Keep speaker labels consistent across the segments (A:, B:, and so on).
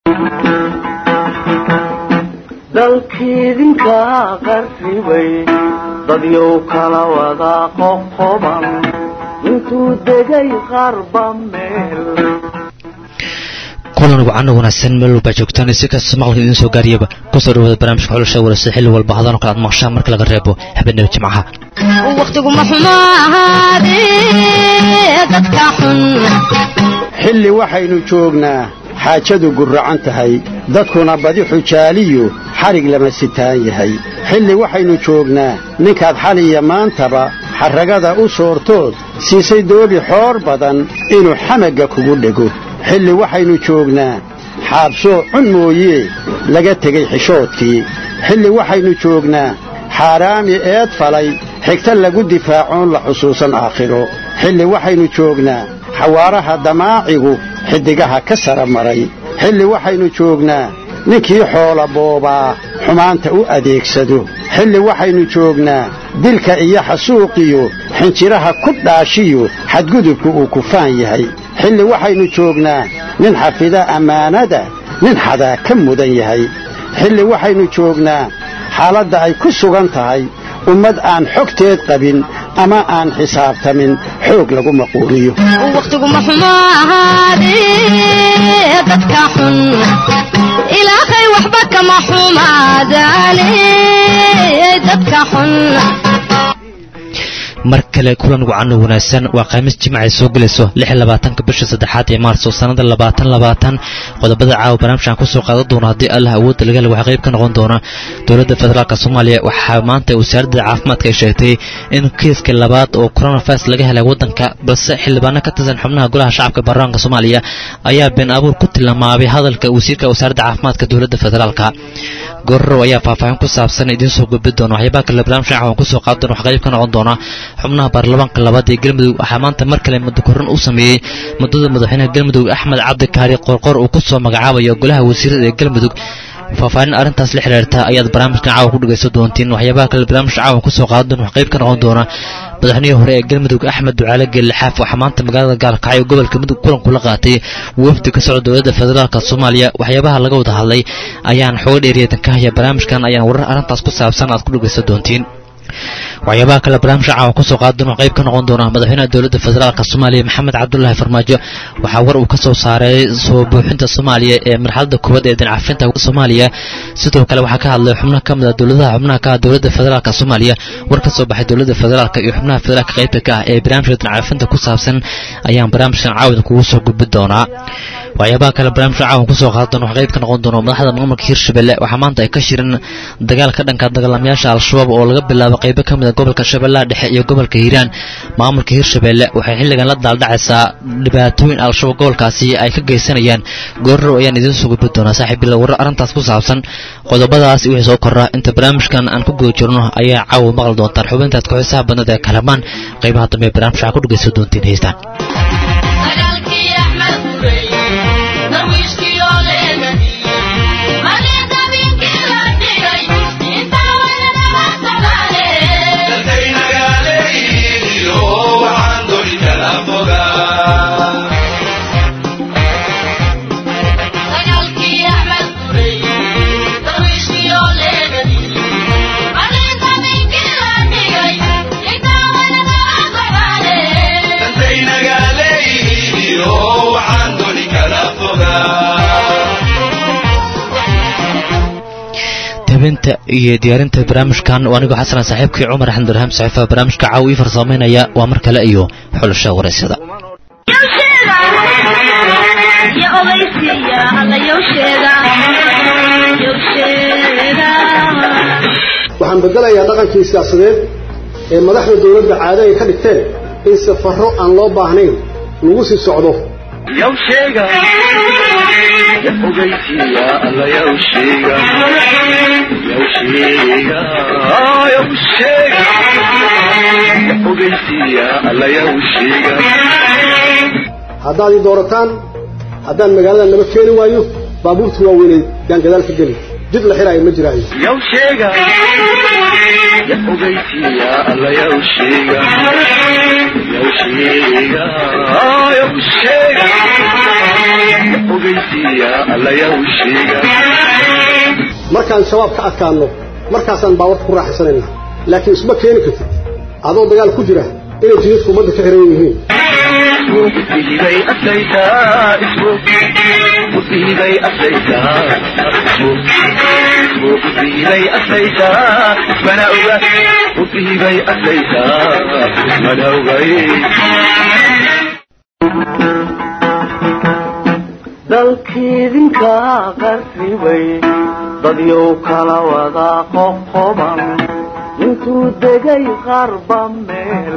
A: dalkiidinka qarribay dadyow kala wada qoqoban intuu degay qarba meel
B: kulan wacan wanaagsan meel walba joogtaan si kasta maqalka idiin soo gaariyaba kusoo dhawaada barnaamijka xulasha waraysa xilli walba hadaan kale aad maqashaan marka laga reebo habeenaba jimcaha
C: wakhtiguma xumo ahaadee dadka xun
D: xilli waxaynu joognaa xaajadu gurracan tahay dadkuna badi xujaaliyu xadhig lama sitaan yahay xilli waxaynu joognaa ninkaad xaliya maantaba xarragada u soortood siisay doobi xoor badan inuu xamagga kugu dhego xilli waxaynu joognaa xaabsoo cun mooyee laga tegey xishoodkii xilli waxaynu joognaa xaaraami eed falay xigta lagu difaacoon la xusuusan aakhiro xilli waxaynu joognaa xawaaraha damaacigu xiddigaha ka sara maray xilli waxaynu joognaa ninkii xoola boobaa xumaanta u adeegsado xilli waxaynu joognaa dilka iyo xasuuqiyo xinjiraha ku dhaashiyo xadgudubku uu kufaan yahay xilli waxaynu joognaa nin xafida ammaanada nin xadaa ka mudan yahay xilli waxaynu joognaa xaaladda ay ku sugan tahay ummad aan xogteed qabin ama aan xisaabtamin xoog lagu maquuliyo
C: wakhtiguma xumo ahaadee dadka xun ilaahay waxba kama xumaadaane dadka xun
B: mar kale kulan wacan wanaagsan waa khamiis jimacay soo gelayso ka bisha saddexaad ee maarso sannada labaatan qodobada caawa barnaamijkan kusoo qaadan doona haddii allah awoodda laga hela waxaa qayb ka noqon doona dowladda federaalk soomaaliya waxaa maanta wasaaradda caafimaadka ay sheegtay in kiiska labaad oo coronavirus laga helay waddanka balse xildhibaano ka tirsan xubnaha golaha shacabka baarlamaanka soomaaliya ayaa been abuur ku tilmaamay hadalka wasiirka wasaaradda caafimaadka dowladda federaalka gororow ayaa faahfaahin ku saabsan idiin soo gudbi doona waxyaabaha kale barnaamijkan caawan kusoo qaadan doona wax qayb ka noqon doona xubnaha baarlamaanka labaad ee galmudug waxaa maanta mar kale muddo korran u sameeyey muddada madaxweynaha galmudug axmed cabdi kaari qorqor uu ku soo magacaabayo golaha wasiirada ee galmudug faahfaahin arrintaas la xiriirta ayaad barnaamijkan caawa ku dhegaysan doontiin waxyaabaha kale barnaamijka caawan kusoo qaadan doona wax qayb ka noqon doona madaxweynihii hore ee galmudug axmed ducaale geellixaaf waxaa maanta magaalada gaalkacyo gobolka mudug kulan kula qaatay wafdi ka socda dowladda federaalk soomaaliya waxyaabaha laga wada hadlay ayaan xooga dheeriyadan ka haya barnaamijkan ayaan warar arrintaas ku saabsan aad ku dhegaysan doontiin waxyaabaha kale barnaamijka caawan kusoo qaadan oo qayb ka noqon doona madaxweynaha dowladda federaalk soomaaliya maxamed cabdulaahi farmaajo waxaa war uu ka soo saaray soo buuxinta soomaaliya ee marxaladda koowaad ee dincafinta soomaaliya sidoo kale waxaa ka hadlay xubno ka mid a dowladaha xubnaha ka ah dowladda federaalk soomaaliya war ka soo baxay dowladda federaalk iyo xubnaha federaalka qaybta ka ah ee barnaamijka dincafinta ku saabsan ayaan barnaamijkan caawida kugu soo gudbi doonaa waxyaabaha kale barnaamijka caawan kusoo qaadan wax qayb ka noqon doono madaxda maamulka hirshabelle waxaa maanta ay ka shirin dagaal ka dhanka dagaalamayaasha al-shabaab oo laga bilaabo qaybo ka mid a gobolka shabeellaha dhexe iyo gobolka hiiraan maamulka hirshabelle waxay xilligan la daaldhacaysaa dhibaatooyin al-shabaab gobolkaasi ay ka geysanayaan goorrow ayaan idiin soo gudbi doonaa saaxiibbila warar arrintaas ku saabsan qodobadaas wixii soo korra inta barnaamijkan aan ku guda jirno ayaa caawa maqli doontaan xubintaad ku-xiisaha badnada ee kalamaan qaybaha dambe ee barnaamijka ku dhegaysan doontiin heystaan habinta iyo diyaarinta barnaamijkan oo anigoo xasanan saaxiibkii cumar axmed barham saxiifa barnaamijka caaw ii farsamaynaya waa mar kale iyo xulasha waraysyada
E: waxaan bedelayaa dhaqankii siyaasadeed ee madaxda dowladda caado ay ka dhigteen in safarro aan loo baahnayn lagu sii socdo haddaad ii doorataan haddaan magaalada naba keeni waayo baabuurta waaweyneed yaan gadaal ka geli dib la xiraayo ma jiraayo
A: yow sheega ya ogeysiiya alla yow sheega yow sheega yow sheega ya ogeysiiya alla yow sheega
E: markaan shabaab ka adkaanno markaasaan baawarka ku raaxaysanayna laakiin isma keeni kartid adoo dagaal ku jira inay jidadku ummadda ka xiran yihiin
A: mudihibay aslaytaa ismu mudihibay aslaytaa ismu mudihibay aslaytaa ismana oga mudihibay aslaytaa ismana ogay
F: dalkiidinka qarribay dadyow kala wada qoqoban intuu degay qarba meel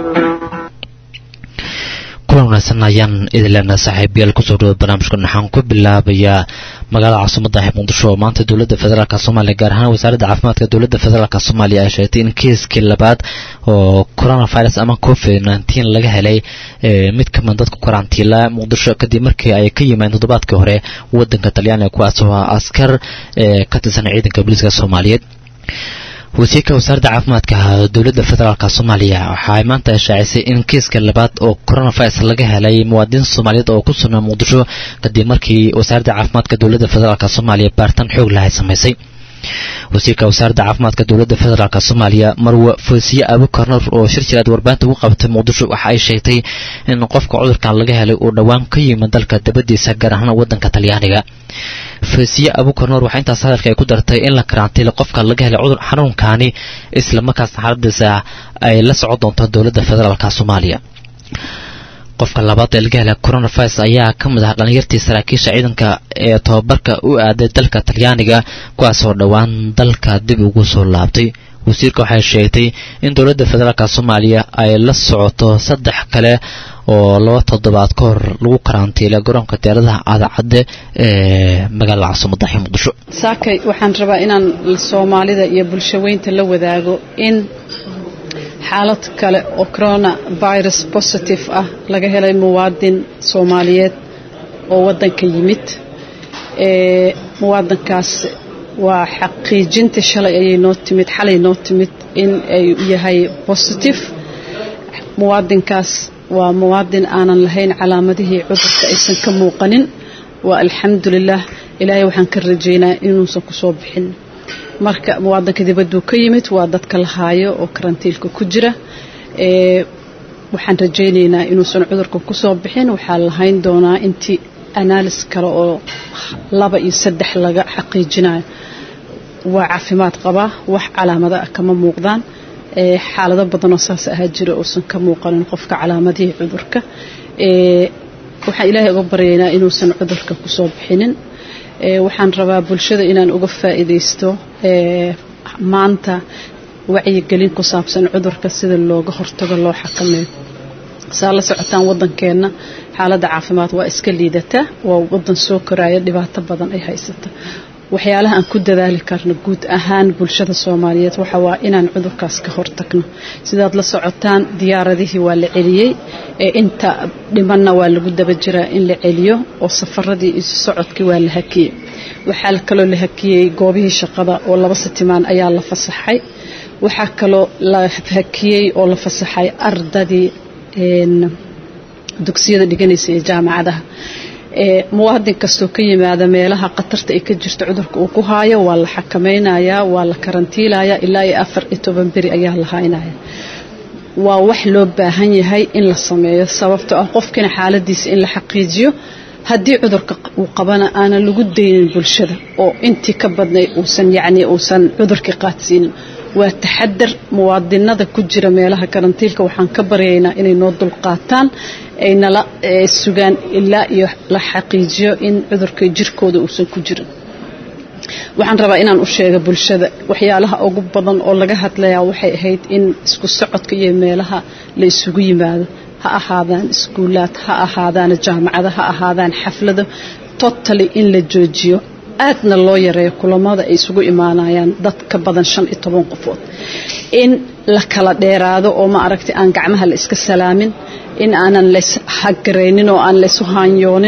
B: kulan wanaagsan ayaan idin leenahay saaxiibayaal kusoo dhawo barnaamijkan waxaan ku bilaabayaa magaalada caasimada ah muqdisho oo maanta dowladda federaalk soomaaliya gaar ahaan wasaaradda caafimaadka dowladda federaalk soomaaliya ay sheegtay in kiiskii labaad oo coronavirus ama covid nneteen laga helay mid kamid dadka karantiila muqdisho kadib markii ay ka yimaadeen toddobaadkii hore wadanka talyaaniga kuwaas oo askar ka tirsan ciidanka booliiska soomaaliyeed wasiirka wasaaradda caafimaadka dowladda federaalk soomaaliya waxaay maanta shaacisay in kiiska labaad oo coronavirus laga helay muwaadiniin soomaaliyeed oo ku sugnaa muqdisho kadib markii wasaaradda caafimaadka dowladda federaalk soomaaliya baaritaan xoog lahay samaysay wasiirka wasaaradda caafimaadka dowladda federaalk soomaaliya marwe foosiye abukarnar oo shir jiraad warbaahinta ugu qabatay muqdisho waxa ay sheegtay in qofka cudurkan laga helay uu dhowaan ka yimid dalka dabadiisa gaar ahaan wadanka talyaaniga foosiye abukarnoor waxaa intaas hadalka ay ku dartay in la karantiila qofka laga helay cudur xanuunkaani islamarkaasna xaaladiisa ay la socon doonto dowladda federaalk soomaaliya qofka labaad ee laga helay coronavirus ayaa ka mid ah dhalinyartii saraakiisha ciidanka ee tobabarka u aaday dalka talyaaniga kuwaasoo dhowaan dalka dib ugu soo laabtay wasiirka waxay sheegtay in dowladda federaalk soomaaliya ay la socoto saddex kale oo laba toddobaad ka hor lagu karantiilay garoonka diyaaradaha aadacadde ee magaalada caasimada ah muqdisho
G: saakay waxaan rabaa inaan soomaalida iyo bulshaweynta la wadaago in xaalad kale oo corona virus positive ah laga helay muwaadin soomaaliyeed oo wadanka yimid muwaadinkaas waa xaqiijinta shalay ayay noo timid xalay noo timid in ay yahay positive muwaadinkaas waa muwaadin aanan lahayn calaamadihii cudurka aysan ka muuqanin waa alxamdulilah ilaahay waxaan ka rajaynaa inuusan kusoo bixin marka muwaadinka dibadduu ka yimid waa dadka la haayo oo karantiilka ku jira waxaan rajaynaynaa inuusan cudurka kusoo bixin waxaa lahayn doonaa intii analis kale oo laba iyo saddex laga xaqiijinayo waa caafimaad qabaa wax calaamada ah kama muuqdaan xaalado badanoo saas ahaa jira uusan ka muuqanin qofka calaamadihii cudurka waxaan ilaahay uga baryaynaa inuusan cudurka kusoo bixinin waxaan rabaa bulshada inaan uga faa'iidaysto maanta wacyigelin ku saabsan cudurka sida looga hortago loo xakameeyo saa la socotaan wadankeenna xaaladda caafimaad waa iska liidataa waa wadan soo koraya dhibaato badan ay haysata waxyaalaha aan ku dadaali karno guud ahaan bulshada soomaaliyeed waxa waa inaan cudurkaas ka hortagno sidaad la socotaan diyaaradihii waa la celiyey ee inta dhimanna waa lagu daba jiraa in la celiyo oo safaradii isu socodkii waa la hakiyey waxaa kaloo la hakiyey goobihii shaqada oo laba sitimaan ayaa la fasaxay waxaa kaloo la hakiyey oo la fasaxay ardadii dugsiyada dhiganaysa ee jaamacadaha muwaadin kastoo ka yimaada meelaha khatarta ay ka jirto cudurka uu ku haayo waa la xakamaynayaa waa la karantiilayaa ilaa iyo afar iyo toban beri ayaa la haynaya waa wax loo baahan yahay in la sameeyo sababtoo ah qofkina xaaladiisa in la xaqiijiyo haddii cudurka uu qabana aanan lagu daynin bulshada oo intii ka badnay uusan yacni uusan cudurkii qaadsiinin waa taxadar muwaadinada ku jira meelaha karantiilka waxaan ka baryaynaa inay noo dulqaataan ay nala sugaan ilaa iyo la xaqiijiyo in cudurka jirkooda uusan ku jirin waxaan rabaa inaan u sheega bulshada waxyaalaha ugu badan oo laga hadlayaa waxay ahayd in isku socodka iyo meelaha la isugu yimaado ha ahaadaan iskuulaad ha ahaadaan jaamacado ha ahaadaan xaflado totally in la joojiyo aadna loo yareeyo kulamada ay isugu imaanayaan dad ka badan shan iyo toban qofood in la kala dheeraado oo ma aragtay aan gacmaha la iska salaamin in aanan lays hagaraynin oo aan laysu haanyoonin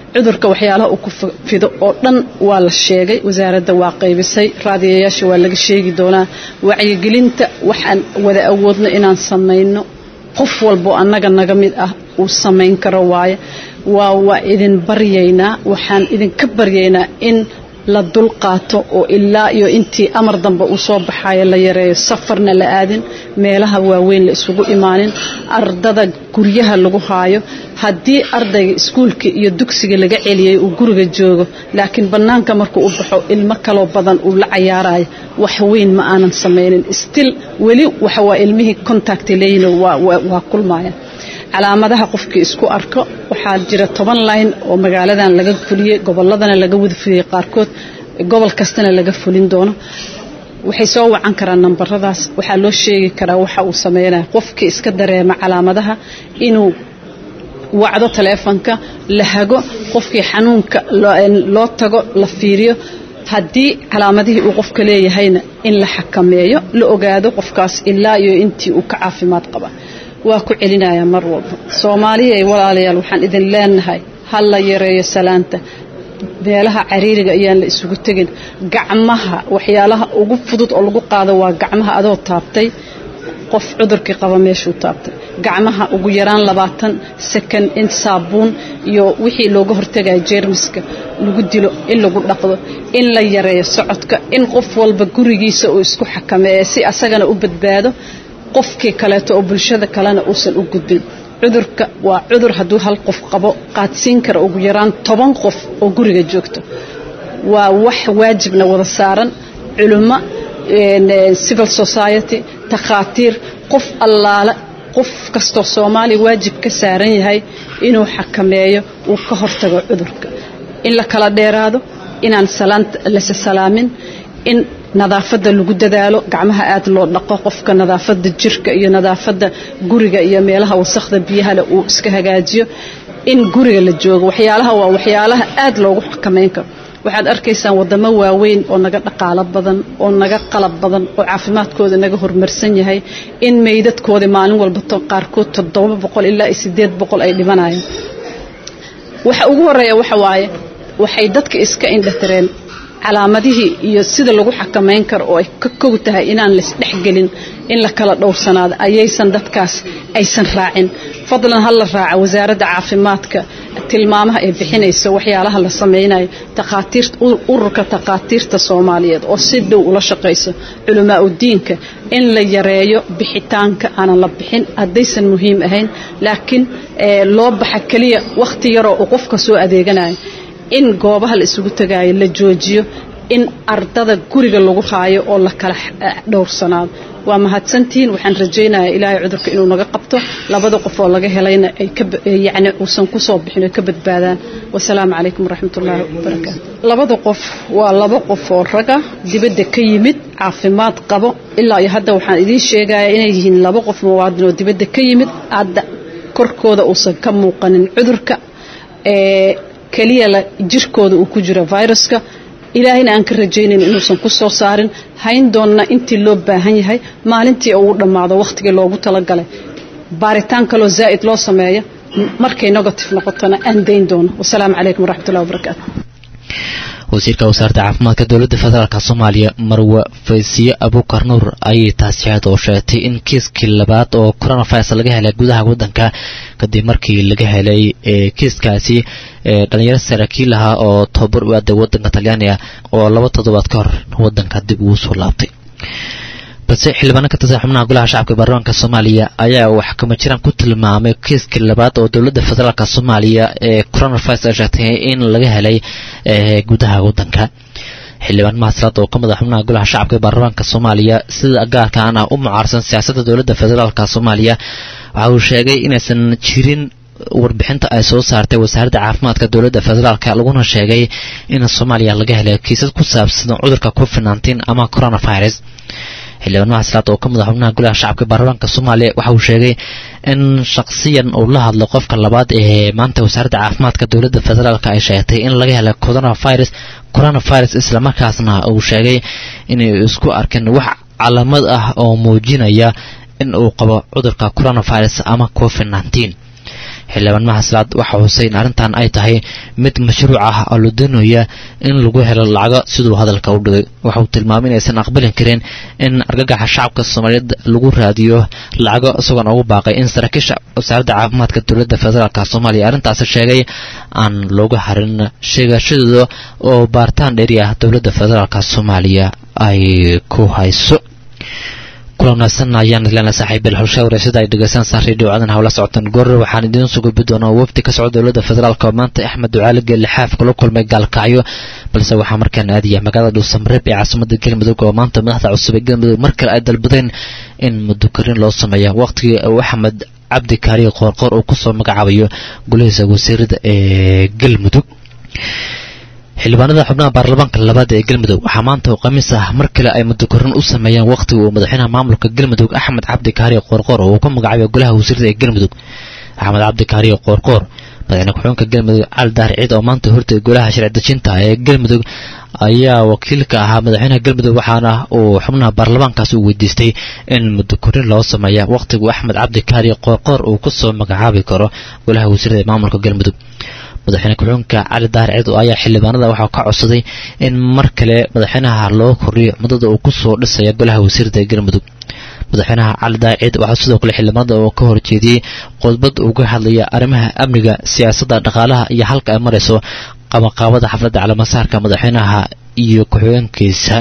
G: cudurka waxyaalaha uu ku fido oo dhan waa la sheegay wasaaradda waa qaybisay raadiyayaasha waa laga sheegi doonaa wacyigelinta waxaan wada awoodno inaan samayno qof walbo annaga naga mid ah uu samayn karo waaye waa waa idin baryaynaa waxaan idinka baryaynaa in la dulqaato oo ilaa iyo intii amar dambe uu soo baxayo la yareeyo safarna la aadin meelaha waaweyn la isugu imaanin ardada guryaha lagu haayo haddii ardayga iskuulka iyo dugsiga laga celiyay uu guriga joogo laakiin bannaanka markuu u baxo ilmo kaloo badan uu la cayaarayo wax weyn ma aanan samaynin stil weli waxa waa ilmihii contact leeyihin waa kulmaya calaamadaha qofkii isku arko waxaa jira toban line oo magaaladan laga fuliyey goboladana laga wada fuliyey qaarkood gobol kastana laga fulin doono waxay soo wacan karaan nambaradaas waxaa loo sheegi karaa waxa uu sameynaya qofkii iska dareema calaamadaha inuu wacdo taleefonka la hago qofkii xanuunka loo tago la fiiriyo haddii calaamadihii uu qofka leeyahayna in la xakameeyo la ogaado qofkaas ilaa iyo intii uu ka caafimaad qaba waa ku celinayaa mar walba soomaaliya walaalayaal waxaan idin leenahay ha la yareeyo salaanta meelaha cariiriga ayaan la isugu tegin gacmaha waxyaalaha ugu fudud oo lagu qaado waa gacmaha adoo taabtay qof cudurkii qaba meeshuu taabtay gacmaha ugu yaraan labaatan second in saabuun iyo wixii looga hortagaya jeermiska lagu dilo in lagu dhaqdo in la yareeyo socodka in qof walba gurigiisa uu isku xakameeya si asagana u badbaado qofkii kaleeto oo bulshada kalena uusan u gudbin cudurka waa cudur hadduu hal qof qabo qaadsiin kara ugu yaraan toban qof oo guriga joogto waa wax waajibna wada saaran culummo civil society takhaatiir qof allaale qof kastoo soomaaliya waajib ka saaran yahay inuu xakameeyo uu ka hortago cudurka in la kala dheeraado inaan lase salaamin in nadaafadda lagu dadaalo gacmaha aad loo dhaqo qofka nadaafadda jirka iyo nadaafadda guriga iyo meelaha wasakhda biyahale uu iska hagaajiyo in guriga la joogo waxyaalaha waa waxyaalaha aad loogu xakameyn karo waxaad arkaysaan wadamo waaweyn oo naga dhaqaalo badan oo naga qalab badan oo caafimaadkooda naga horumarsan yahay in meydadkoodii maalin walba qaarkood toddoba boqol ilaa sideed boqol ay dhimanayaan waxa ugu horeeya waxa waaye waxay dadka iska indhatireen calaamadihii iyo sida lagu xakamayn karo oo ay ka kow tahay inaan laisdhexgelin in la kala dhowrsanaado ayaysan dadkaas aysan raacin fadlan ha la raaca wasaaradda caafimaadka tilmaamaha ay bixinayso waxyaalaha la samaynayo takhaatiirta ururka takhaatiirta soomaaliyeed oo si dhow ula shaqayso culamaa udiinka in la yareeyo bixitaanka aanan la bixin haddaysan muhiim ahayn laakiin loo baxa keliya wakhti yaroo uu qofka soo adeeganayo in goobaha la isugu tagaayo la joojiyo in ardada guriga lagu haayo oo la kala dhowrsanaado waa mahadsantihiin waxaan rajaynayaa ilaahay cudurka inuu naga qabto labada qof oo laga helayna ay yani uusan kusoo bixin oo ka badbaadaan wasalaamu calaykum waraxmatullaahi wabarakaatu labada qof waa laba qof oo raga dibadda ka yimid caafimaad qabo ilaa iyo hadda waxaan idiin sheegayaa inay yihiin laba qof muwaadin oo dibadda ka yimid hadda korkooda uusan ka muuqanin cudurka ee keliya la jirkooda uu ku jiro viruska ilaahayna aan ka rajaynayn inuusan ku soo saarin hayn doonna intii loo baahan yahay maalintii uu dhammaado wakhtigii loogu talagalay baaritaan kaloo zaa'id loo sameeya markay negative noqotona aan dayn doono wasalaamu calaykum waraxmatullahi wabarakaatu
B: wasiirka wasaaradda caafimaadka dowladda federaalk soomaaliya marwe faysiye abuukar nuur ayay taasi aad oo sheegtay in kiiskii labaad oo coronavirus laga helay gudaha waddanka kadib markii laga helay kiiskaasi dhalinyaro saraakiil ahaa oo tababar u aaday waddanka talyaaniga oo laba toddobaad ka hor waddanka dib ugu soo laabtay balse xildhibaano ka tirsan xubnaha golaha shacabka baarlamaanka soomaaliya ayaa wax kama jiraan ku tilmaamay kiiskii labaad oo dowladda federaalk soomaaliya ee coronavirus ay sheegtay in laga helay gudaha waddanka xildhibaan mahasraad oo ka mid a xubnaha golaha shacabka ee baarlamaanka soomaaliya sida gaarkaan ah u mucaarsan siyaasadda dowladda federaalk soomaaliya waxa uu sheegay inaysan jirin warbixinta ay soo saartay wasaaradda caafimaadka dowladda federaalk laguna sheegay in soomaaliya laga helay kiisas ku saabsan cudurka covid nteen ama coronavirus xildhibaan mahasraad oo ka mid a xubnaha golaha shacabka baarlamaanka soomaaliya waxa uu sheegay in shakhsiyan uu la hadlo qofka labaad ee maanta wasaaradda caafimaadka dowladda federaalk ay sheegtay in laga helay coronavirus coronavirus islamarkaasna uu sheegay inay isku arkeen wax calaamad ah oo muujinaya in uu qabo cudurka coronavirus ama covid nteen xildhibaan mahasalaad waxa xusay in arrintan ay tahay mid mashruuc ah oo la doonaya in lagu helo lacago siduu hadalka u dhigay waxa uu tilmaamay inaysan aqbalin karin in argagaxa shacabka soomaaliyeed lagu raadiyo lacago isagoona ugu baaqay in saraakiisha wasaaradda caafimaadka dowladda federaalk soomaaliya arrintaasi sheegay aan looga harin sheegashadooda oo baaritaan dheeri ah dowladda federaalk soomaaliya ay ku hayso kula wanaagsan ayaan idleena saaxiibil howsha wareysada ay dhegeystaan saa radio cadan hawla socotaan goor waxaan idiin soo gudbi doonaa wafdi ka socda dowladda federaalk oo maanta axmed ducaali geelle xaaf kula kulmay gaalkacyo balse waxaa markaan aadaya magaalada dhuusamareeb ee caasimada galmudug oo maanta madaxda cusub ee galmudug mar kale ay dalbadeen in mudukarin loo sameeya waqtigii uu axmed cabdi kaariye qoorqoor uu kusoo magacaabayo golihiisa wasiirada ee galmudug xildhibaanada xubnaha baarlamaanka labaad ee galmudug waxaa maanta oo khamiis ah mar kale ay mudukorin u sameeyeen wakhtiga uu madaxweynaha maamulka galmudug axmed cabdi kaariye qoorqoor oo uu ku magacaabay golaha wasiirada ee galmudug axmed cabdi kaariye qoorqoor madaxweyne ku-xigeenka galmudug cali daar ciid oo maanta hortay golaha sharci dejinta ee galmudug ayaa wakiilka ahaa madaxweynaha galmudug waxaana uu xubnaha baarlamaankaas uu weydiistay in mudukorin loo sameeya wakhtigu axmed cabdi kaariye qoorqoor uu kusoo magacaabi karo golaha wasiirada ee maamulka galmudug madaxweyne ku-xigeenka cali daar ciid ayaa xildhibaanada waxaa ka codsaday in mar kale madaxweynaha loo kordhiyo muddada uu kusoo dhisaya golaha wasiirada ee galmudug madaxweynaha cali daar ciid waxaa sidoo kale xildhibaanada oo ka horjeediyey qodbad uga hadlaya arrimaha amniga siyaasadda dhaqaalaha iyo halka ay marayso qabaqaabada xafladda calamasaarka madaxweynaha iyo ku-xigeenkiisa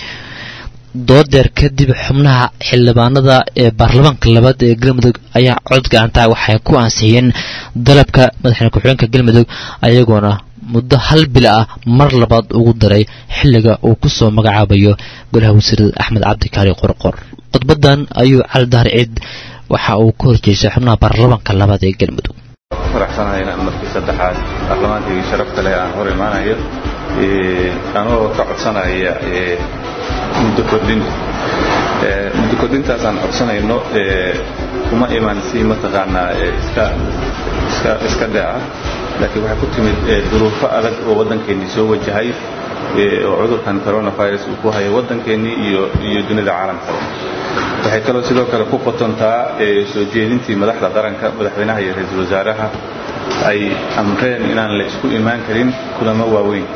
B: doodeer kadib xubnaha xildhibaanada ee baarlamaanka labaad ee galmudug ayaa cod gacantaa waxay ku ansixiyeen dalabka madaxweyne ku-xigeenka galmudug ayagoona muddo hal bil ah mar labaad ugu daray xilliga uu kusoo magacaabayo golaha wasiirada axmed cabdi kaari qorqor khudbadan ayuu cali daar ciid waxa uu ka horjeestay xubnaha baarlamaanka labaad ee galmudug
H: faraxsanahay inaan markii saddexaad baarlamaankii sharafta leh aan hor imaanayo anoo ka codsanaya muddo kordhin muddo kordhintaasaan codsanayno kuma iman si mataqaanaa iska iska iska dhaca laakiin waxay ku timid duruufo adag oo waddankeennii soo wajahay oo cudurkan coronavirus uu ku hayo waddankeennii iyo iyo dunida caalamkaba waxay kaloo sidoo kale ku qotontaa soo jeedintii madaxda qaranka madaxweynaha iyo ra-iisul wasaaraha ay amreen inaan la isku imaan karin kulamo waaweyn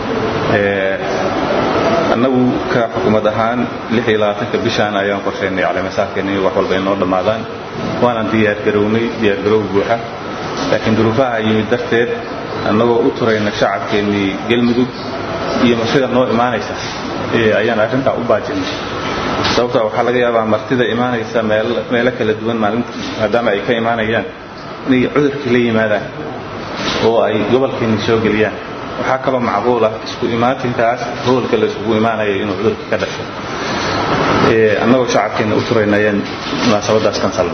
H: annagu ka xukuumad ahaan bishaan ayaan qorshaynay caleemasaarkeena in wax walba inoo dhammaadaan waanaan diyaargarownay diyaargarow buuxa laakiin duruufaha yimid darteed annagoo u turayna shacabkeennii galmudug iyo martida noo imaanaysa ayaan arrintaa u baajinay sababtaa waxaa laga yaabaa martida imaanaysa meelo kala duwan maalinta maadaama ay ka imaanayaan inay cudurkii la yimaadaan oo ay gobolkeennii soo geliyaan waxaa kaloo macquul ah isku imaatinkaas hoolka la isugu imaanayo inuu cudurkii ka dhasho annagoo shacabkeenna u turayna ayaan munaasabadaas kansalna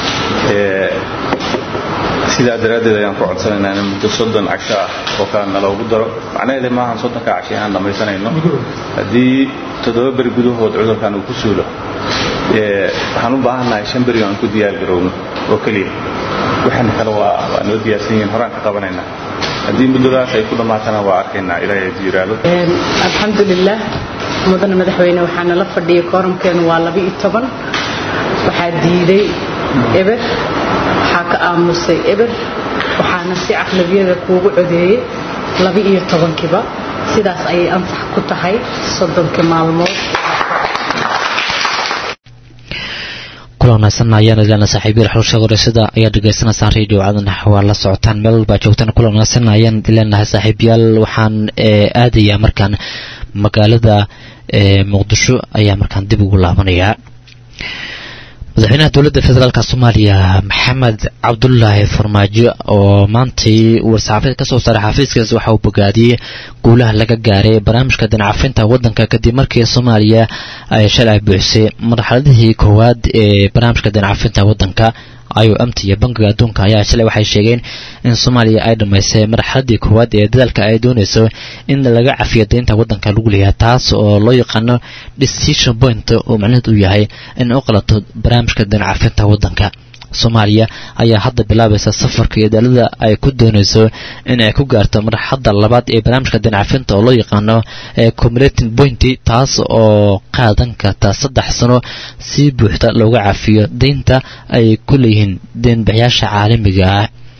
H: sidaa daraaddeed ayaan ku codsanaynaa in muddo soddon casho ah oo kale naloogu daro macnaheeda maahan soddonka casho inaan dhammaysanayno haddii toddoba beri gudahood cudurkan uu ku suulo waxaan u baahannahay shan beri aan ku diyaargarowno oo keliya waxaana kale waa waa noo diyaarsan yihiin horaan ka qabanaynaa haddii muddadaas ay ku dhammaatana waa arkaynaa ilaahay hadduu yidhaahdo
I: alxamdulilah mudane madaxweyne waxaa nala fadhiyay kooramkeenu waa laba-iyo toban waxaa diiday eber waxaa ka aamusay eber waxaana si caqlabiyada kuugu codeeyey laba-iyo tobankiiba sidaas ayay ansax ku tahay soddonkii maalmood
B: kula wanaagsan ayaan idleena saaxiibyada xulsha wareysada ayaa dhegaysanaysaan radio cadan waa la socotaan meel walbaa joogtaan kula wanaagsan ayaan idleenahay saaxiibyaal waxaan aadayaa markaan magaalada muqdisho ayaa markaan dib ugu laabanayaa madaxweynaha dowladda federaalk soomaaliya maxamed cabdulaahi farmaajo oo maantay war-saxaafeed kasoo saaray xafiiskaas waxa uu bogaadiyey guulaha laga gaaray barnaamijka dinacafinta waddanka kadib markii soomaaliya ay shalay buuxisay marxaladihii koowaad ee barnaamijka dinacafinta waddanka ayo amta iyo bankiga adduunka ayaa shalay waxay sheegeen in soomaaliya ay dhammaysay marxaladii koowaad ee dadaalka ay doonayso in laga cafiyo deynta waddanka lagu leeyahay taas oo loo yaqaano decision point oo macnaheed uu yahay in u qalato barnaamijka dinacafinta waddanka soomaaliya ayaa hadda bilaabaysa safarka iyo daalada ay ku doonayso in ay ku gaarto marxadda labaad ee barnaamijka dinacafinta oo loo yaqaano comulating point taas oo qaadan karta saddex sano si buuxda looga cafiyo deynta ay ku leeyihiin deenbixiyaasha caalamiga ah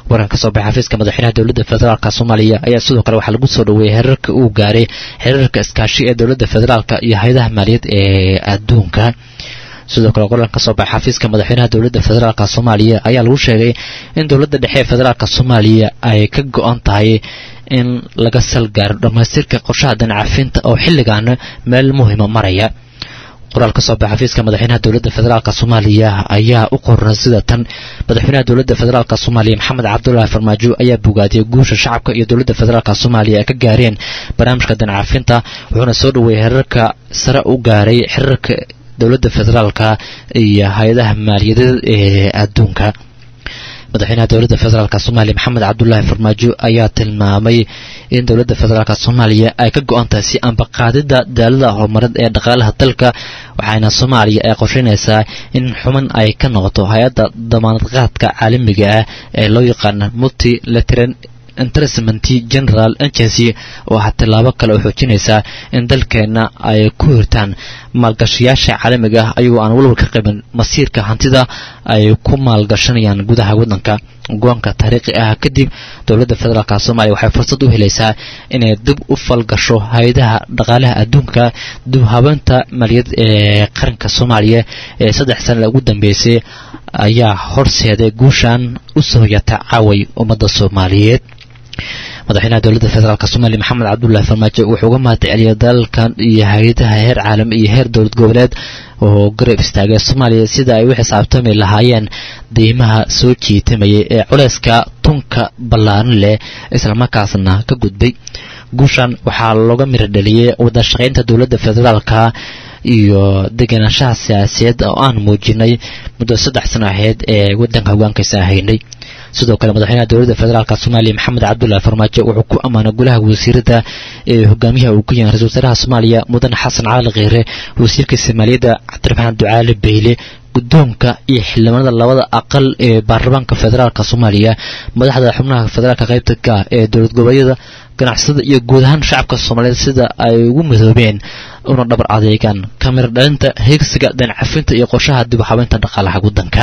B: waran ka soo baxay xafiiska madaxweynaha dowladda federaalka soomaaliya ayaa sidoo kale waxaa lagu soo dhaweeyey xiriirka uu gaaray xiriirka iskaashi ee dowladda federaalka iyo hay-adaha maaliyad ee adduunka sidoo kale qoran ka soo baxay xafiiska madaxweynaha dowladda federaalka soomaaliya ayaa lagu sheegay in dowladda dhexe ee federaalka soomaaliya ay ka go-an tahay in laga salgaaro dhammaystirka qorshaha danacafinta oo xilligan meel muhima maraya qoraal ka soo baxay xafiiska madaxweynaha dowladda federaalka soomaaliya ayaa u qoran sida tan madaxweynaha dowladda federaalka soomaaliya maxamed cabdulaahi farmaajo ayaa bogaadiyey guusha shacabka iyo dowladda federaalka soomaaliya ay ka gaareen barnaamijka danacafinta wuxuuna soo dhaweeyey xiriirka sare u gaaray xiriirka dowladda federaalka iyo hay-adaha maaliyadeed ee adduunka madaxweynaha dowladda federaalka soomaaliya maxamed cabdulaahi farmaajo ayaa tilmaamay in dowladda federaalka soomaaliya ay ka go-an tahay si ambaqaadida daalada horumareed ee dhaqaalaha dalka waxaana soomaaliya ay qorsheynaysaa in xuman ay ka noqoto hay-adda damaanadqaadka caalamiga ah ee loo yaqaana multilateran interestment general agency oo ah tillaabo kale oo xoojinaysaa in dalkeenna ay ku hirtaan maalgashayaasha caalamiga ah ayagoo aan walwal ka qabin masiirka hantida ay ku maalgashanayaan gudaha waddanka go-aanka taariikhi ah kadib dowladda federaalk soomaaliya waxay fursad u helaysaa inay dib u falgasho hay-adaha dhaqaalaha adduunka dib habeynta maaliyad ee qaranka soomaaliya ee saddex sana ugu dambeysay ayaa horseeday guushan u soo hoyata caaway ummadda soomaaliyeed madaxweynaha dowladda federaalk soomaaliya maxamed cabdulaahi farmaajo wuxuu uga mahad celiyay dalalkan iyo hay-adaha heer caalami iyo heer dowlad goboleed oo garab istaagay soomaaliya sida ay u xisaabtami lahaayeen deymaha soo jiitamayay ee culeyska tunka ballaaran leh islamarkaasna ka gudbay guushan waxaa looga miro dhaliyey wadashaqaynta dowladda federaalka iyo degenaanshaha siyaasadeed oo aan muujinay muddo saddex sano ahayd ee waddanka hogaankiisa haynay sidoo kale madaxweynaha dowladda federaalk soomaaliya maxamed cabdulaahi farmaajo wuxuu ku ammaanay golaha wasiirada ee hogaamiyaha uu ku yahay ra-isul wasaaraha soomaaliya mudane xasan cali kheyre wasiirka soomaaliyadda cabdiraxmaan ducaale beyle guddoonka iyo xildhibaanada labada aqal ee baarlamaanka federaalk soomaaliya madaxda xubnaha federaalka qaybta ka ee dowlad goboleedyada ganacsada iyo guud ahaan shacabka soomaaliyeed sida ay ugu midoobeen una dhabar adeegaan kamira dhalinta heegsiga dancafinta iyo qorshaha dib u habeynta dhaqaalaha waddanka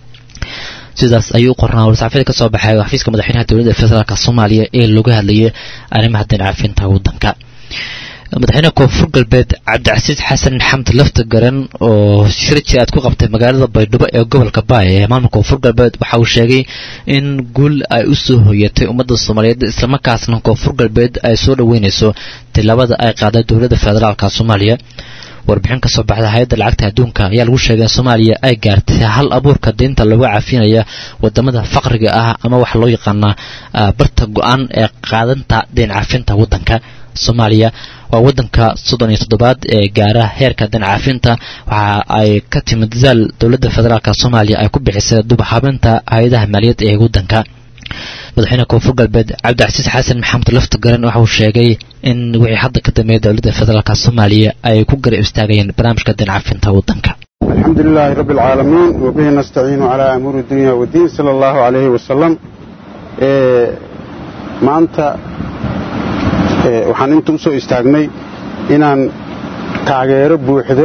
B: sidaas ayuu u qornaa warsaxaafyada ka soo baxay xafiiska madaxweynaha dowladda federaalk soomaaliya ee looga hadlayay arrimaha dancafinta waddanka madaxweynaha koonfur galbeed cabdicasiis xasan xamd lafta garan oo shir jiraad ku qabtay magaalada baydhabo ee gobolka baay ee maamulka koonfur galbeed waxa uu sheegay in guul ay u soo hoyatay ummadda soomaaliyeed islamarkaasna koonfur galbeed ay soo dhoweynayso tilaabada ay qaaday dowladda federaalk soomaaliya warbixin ka soo baxda hay-adda lacagta adduunka ayaa lagu sheegay in soomaaliya ay gaartay hal abuurka deynta lagu cafinaya wadamada faqriga ah ama waxa loo yaqaanaa barta go-aan ee qaadanta deyn cafinta waddanka soomaaliya waa waddanka soddon iyo toddobaad ee gaara heerka dancafinta waxa ay ka timid daal dowladda federaalk soomaaliya ay ku bixisay dubaxabinta hay-adaha maaliyad ee waddanka madaxweyne koonfur galbeed cabdicasiis xasan maxamed lafta garan waxa uu sheegay in wixii hadda ka dambeeya dowladda federaalk soomaaliya ay ku garab istaagayeen barnaamijka dancafinta waddanka
D: الحمد لله رب العالمين وبه نستعين على أمور الدنيا والدين صلى الله عليه وسلم maanta waxaan inta u soo istaagnay inaan taageero buuxdo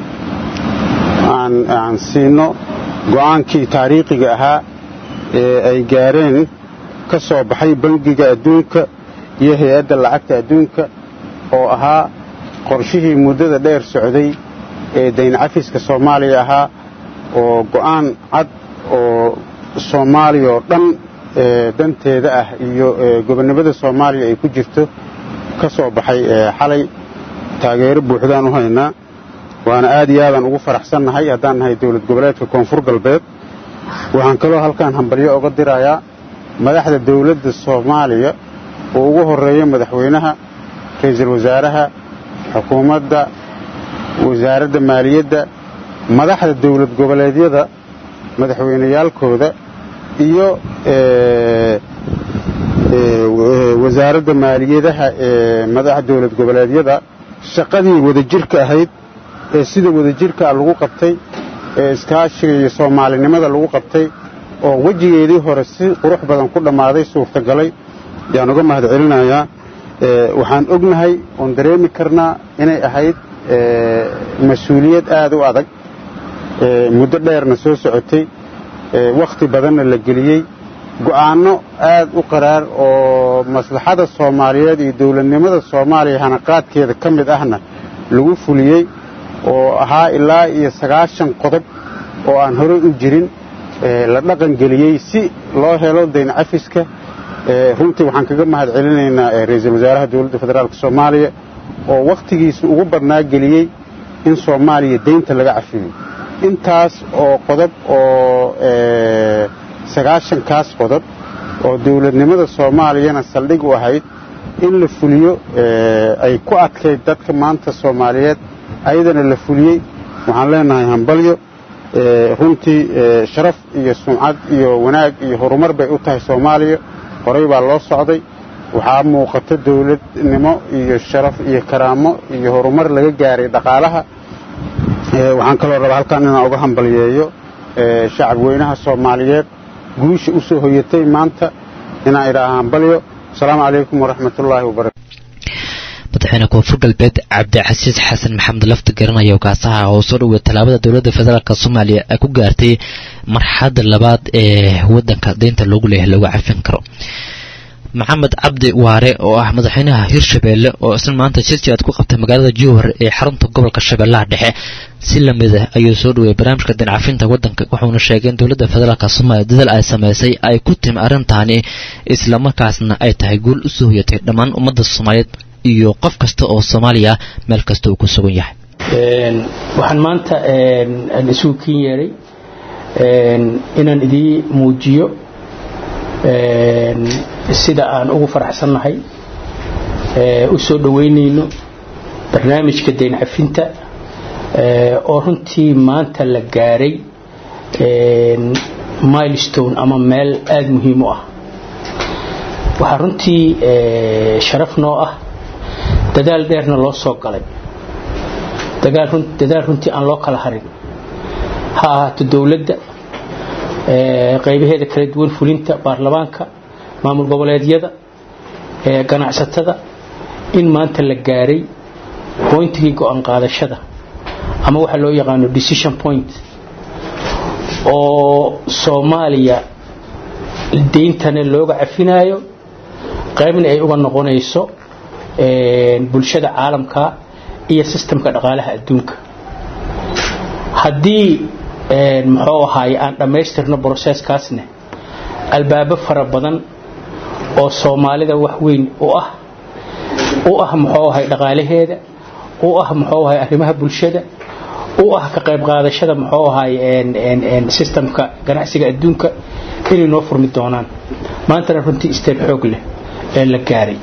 D: aan siino go'aankii taariikhiga ahaa ee ay gaareen ka soo baxay bangiga adduunka iyo hay-adda lacagta adduunka oo ahaa qorshihii muddada dheer socday ee dayn cafiska soomaaliya ahaa oo go'aan cad oo soomaaliya oo dhan danteeda ah iyo gobonnimada soomaaliya ay ku jirto ka soo baxay xalay taageero buuxdaan u haynaa waana aad iyo aadaan ugu faraxsannahay haddaan nahay dowlad goboleedka koonfur galbeed waxaan kaloo halkaan hambalyo oga dirayaa madaxda dowladda soomaaliya oo ugu horreeya madaxweynaha ra'iisul wasaaraha xukuumadda wasaaradda maaliyadda madaxda dowlad goboleedyada madaxweyneyaalkooda iyo wasaaradda maaliyadaha ee madaxa dowlad goboleedyada shaqadii wadajirka ahayd ee sida wadajirkaa lagu qabtay ee iskaashiga iyo soomaalinimada lagu qabtay oo wejigeedii hore si qurux badan ku dhammaaday suurtagalay yaan uga mahad celinayaa waxaan ognahay oon dareemi karnaa inay ahayd mas-uuliyad aad u adag muddo dheerna soo socotay wakhti badanna la geliyey
J: go'aanno aad u qaraar oo maslaxada soomaaliyeed iyo dowladnimada soomaaliya hanaqaadkeeda ka mid ahna lagu fuliyey oo ahaa ilaa iyo sagaashan qodob oo aan horey u jirin la dhaqangeliyey si loo helo dayn cafiska runtii waxaan kaga mahad celinaynaa ra-iisul wasaaraha dowladda federaalk soomaaliya oo wakhtigiisa ugu badnaa geliyey in soomaaliya deynta laga cafiyo intaas oo qodob oo sagaashankaas qodob oo dowladnimada soomaaliyana saldhig u ahayd in la fuliyo ay ku adkayd dadka maanta soomaaliyeed ayadana la fuliyey waxaan leenahay hambalyo runtii sharaf iyo sumcad iyo wanaag iyo horumar bay u tahay soomaaliya horey baa loo socday waxaa muuqata dowladnimo iyo sharaf iyo karaamo iyo horumar laga gaaray dhaqaalaha waxaan kaloo rabaa halkan inaan uga hambalyeeyo shacab weynaha soomaaliyeed guusha u soo hoyatay maanta inaan idhaaha hambalyo asalaamu calaykum waraxmatullaahi wabarakatu
B: madaxweyne koonfur galbeed cabdicasiis xasan maxamed lafti garanaya ogaasaha oo soo dhowey tallaabada dowladda federaalk soomaaliya ay ku gaartay marxalada labaad ee wadanka deynta loogu leeyahay looga cafin karo maxamed cabdi waare oo ah madaxweynaha hirshabeelle oo isna maanta jisji aad ku qabtay magaalada jowhar ee xarunta gobolka shabeellaha dhexe si lamid ah ayuu soo dhoweyay barnaamijka deyn cafinta wadanka wuxuuna sheegay in dowladda federaalk soomaaliya dadaal ay samaysay ay ku timi arrintaani islamarkaasna ay tahay guul u soo hoyatay dhammaan ummadda soomaaliyeed iyo qof kasta oo soomaaliya meel kasta uu ku sugan yahay
K: waxaan maanta isugu kin yeeray inaan idii muujiyo sida aan ugu faraxsannahay u soo dhoweynayno barnaamijka deyn cafinta oo runtii maanta la gaaray milestone ama meel aada muhiim u ah waxaa runtii sharaf noo ah dadaal dheerna loo soo galay dadaal runtii aan loo kala harin ha ahaato dowladda qaybaheeda kala duwan fulinta baarlamaanka maamul goboleedyada ganacsatada in maanta la gaaray boyntigii go-aan qaadashada ama waxaa loo yaqaano decision point oo soomaaliya deyntana looga cafinaayo qaybna ay uga noqonayso bulshada caalamka iyo sistamka dhaqaalaha adduunka haddii muxuu ahaaye aan dhammaystirno broseskaasne albaabo fara badan oo soomaalida wax weyn u ah u ah muxuu ahay dhaqaalaheeda u ah muxuu ahay arrimaha bulshada u ah ka qayb qaadashada muxuu ahay sistamka ganacsiga adduunka inay noo furmi doonaan maantana runtii isteeb xoog leh ee la gaaray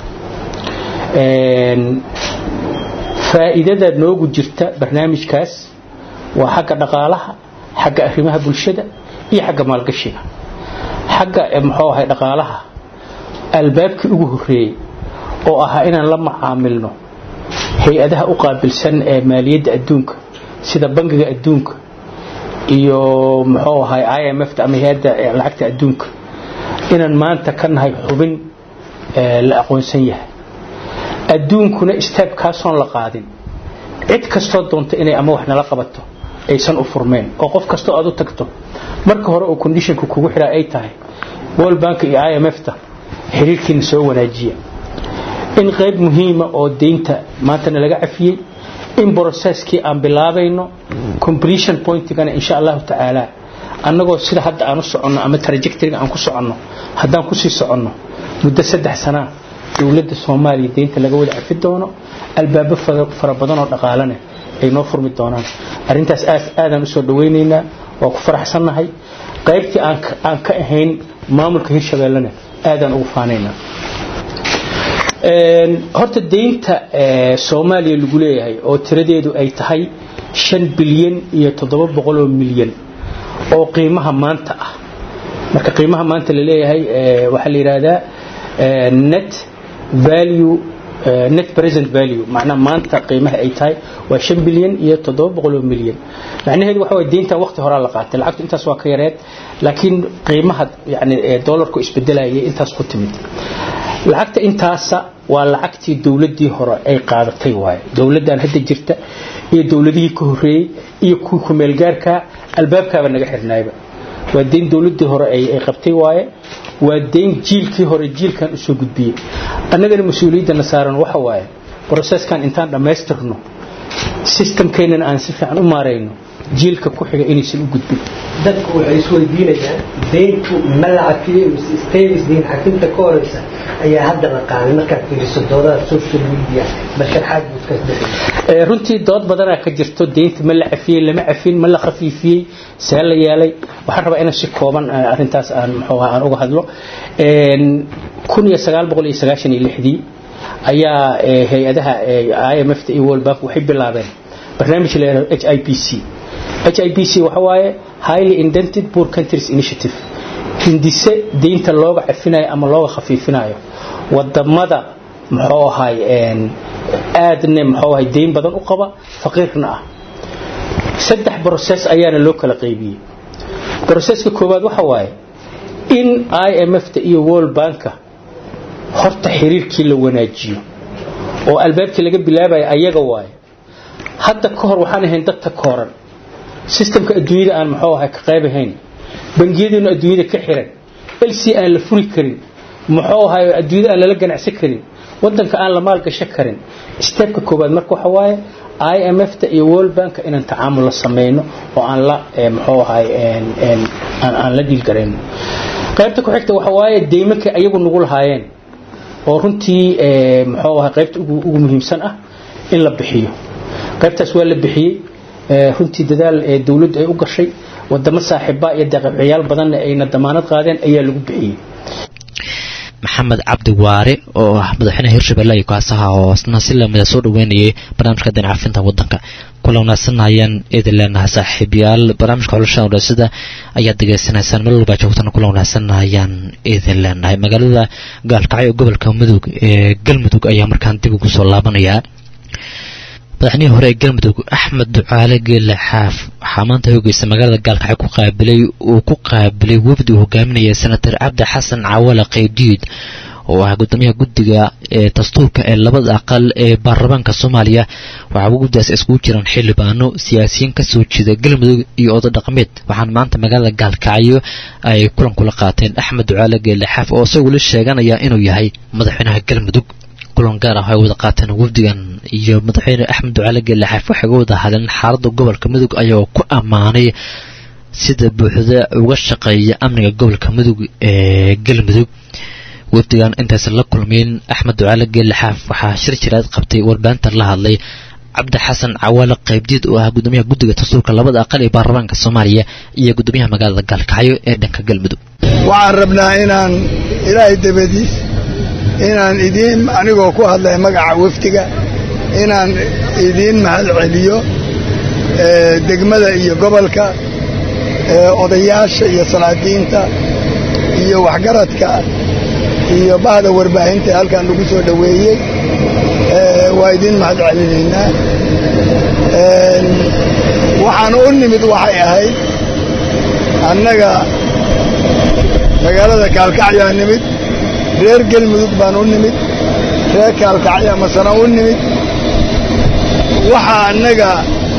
K: faa'iidada noogu jirta barnaamijkaas waa xagga dhaqaalaha xagga arrimaha bulshada iyo xagga maalgashiga xagga muxuu ahay dhaqaalaha albaabkii ugu horreeyey oo ahaa inaan la macaamilno hay-adaha u qaabilsan ee maaliyadda adduunka sida bangiga adduunka iyo muxuu ahay i m f ama hay-adda lacagta adduunka inaan maanta ka nahay xubin la aqoonsan yahay adduunkuna istaabkaasoon la qaadin cid kastoo doonta inay ama wax nala qabato aysan u furmeen oo qof kastoo aad u tagto marka hore oo conditionka kugu xidhaa ay tahay world bank iyo i m f ta xiriirkiina soo wanaajiya in qayb muhiima oo deynta maantana laga cafiyey in brocesskii aan bilaabayno completion pointigana insha allahu tacaala annagoo sida hadda aan u soconno ama trajectoryga aan ku soconno haddaan kusii soconno muddo saddex sanaa dowladda soomaaliya deynta laga wada cafi doono albaabo fara badan oo dhaqaalane ay noo furmi doonaan arrintaas aadaan usoo dhawaynaynaa waa ku faraxsannahay qaybtii aan ka ahayn maamulka hirshabeellena aadaan ugu faanaynaa horta deynta soomaaliya lagu leeyahay oo tiradeedu ay tahay shan bilyan iyo toddoba boqol oo milyan oo qiimaha maanta ah marka qiimaha maanta la leeyahay waxaa la yidhaahdaa net value net present value macnaa maanta qiimaha ay tahay waa shan bilyan iyo toddoba boqol oo milyan macnaheedu waxa waye deyntan waqti horaa la qaatay lacagtu intaas waa ka yareed laakiin qiimaha yani dollarku isbedelayay intaas ku timid lacagta intaasa waa lacagtii dowladii hore ay qaadatay waaye dowladdan hadda jirta iyo dowladihii ka horeeyey iyo kuwii kumeelgaarka albaabkaaba naga xirnaayba waa deyn dowladii hore ay qabtay waaye waa deyn jiilkii hore jiilkan usoo gudbiyey annagana mas-uuliyaddana saaran waxa waaye broseskan intaan dhammaystirno systemkeennana aan si fiican u maarayno jiilka ku xiga inaysan u gudbin
L: dadku waxay isweydiinayaan deyntu ma la cafiyey mise stavis deyn cafinta ka horeysa ayaa hadda la qaaday markaad fiiriso doodaha social media basharxaad buu iska bixi
K: runtii dood badanaa ka jirto deynta ma la cafiyey lama cafin ma la khafiifiyey see la yeelay waxaan rabaa inaan si kooban arrintaas aan muxuu aan uga hadlo kun iyo sagaal boqol iyo sagaashan iyo lixdii ayaa hay-adaha IMF iyo World Bank waxay bilaabeen barnaamij la yiraahdo HIPC HIPC waxa waaye Highly Indented Poor Countries Initiative hindise deynta looga cafinayo ama looga khafiifinayo wadamada muxuu ahay aadna muxuu ahay deyn badan u qaba faqiirna ah saddex process ayaana loo kala qaybiyey processka koowaad waxa waaye in IMF-ta iyo World Bank-ka horta xiriirkii la wanaajiyo oo albaabkii laga bilaabayo ayaga waaye hadda ka hor waxaan ahayn dad ta kooran systemka adduunyada aan muxuu ahay ka qayb ahayn bangiyaduna adduunyada ka xiran lc aan la furi karin muxuu ahay adduunyada aan lala ganacsan karin wadanka aan la maalgashan karin stepka koowaad marka waxa waaye IMF-ta iyo World Bank inaan tacaamul la sameeyno oo aan la muxuu ahay aan aan la dhiil gareyno qaybta ku xigta waxa waaye deymanka ayagu nagu lahaayeen oo runtii muxuu ahay qaybta ugu ugu muhiimsan ah in la bixiyo qaybtaas waa la bixiyey runtii dadaal ee dawladdu ay u gashay wadamo saaxiiba iyo deeqabixiyaal badanna ayna damaanad qaadeen ayaa lagu bixiyey
B: maxamed cabdi waare oo ah madaxweynaha hirshabelle iyo kaasaha oo isna si lamida soo dhaweynayay barnaamijka dinacafinta wadanka kula wanaagsanayaan idin leenahay saaxiibayaal barnaamijka xulashada udhasida ayaad degeysanaysaan meel walbaa joogtana kula wanaagsanayaan idin leenahay magaalada gaalkacyo gobolka mudug ee galmudug ayaa markaan dib ugu soo laabanayaa madaxnihii hore ee galmudug axmed ducaale geelle xaaf waxaa maanta hoogeysa magaalada gaalkacyo ku qaabilay uu ku qaabilay wafdi uu hogaaminaya senator cabdi xasan cawale qaydiid oo ah gudoomiyaha guddiga ee dastuurka ee labada aqal ee baarlamaanka soomaaliya waxaa guddigaas iskugu jiraan xildhibaano siyaasiyiin kasoo jeeda galmudug iyo odo dhaqameed waxaana maanta magaalada gaalkacyo ay kulan kula qaateen axmed ducaale geelle xaaf oo isagoo la sheeganaya inuu yahay madaxweynaha galmudug kulan gaar ah ay wada qaateen wafdigan iyo madaxweyne axmed ducaale geelle xaaf waxay uga wada hadleen xaaladda gobolka mudug ayagoo ku ammaanay sida buuxda uga shaqeeya amniga gobolka mudug ee galmudug wafdigan intaysan la kulmeyn axmed ducaale geelle xaaf waxaa shir jiraad qabtay warbaahinta la hadlay cabdi xasan cawaale qaybdiid oo ah gudoomiyaha guddiga dastuurka labada aqal ee baarlamaanka soomaaliya iyo gudoomiyaha magaalada gaalkacyo ee dhanka galmudug
M: waxaan rabnaa inaan ilaahay dabadiis inaan idiin anigoo ku hadlay magaca wafdiga inaan idiin mahad celiyo degmada iyo gobolka odayaasha iyo salaadiinta iyo waxgaradka iyo bahda warbaahinta halkaan lagu soo dhoweeyey waa idiin mahad celinaynaa waxaan u nimid waxay ahayd annaga magaalada kaalkacyaa nimid reer gelmudug baan u nimid reer kaalkacya masana u nimid waxa annaga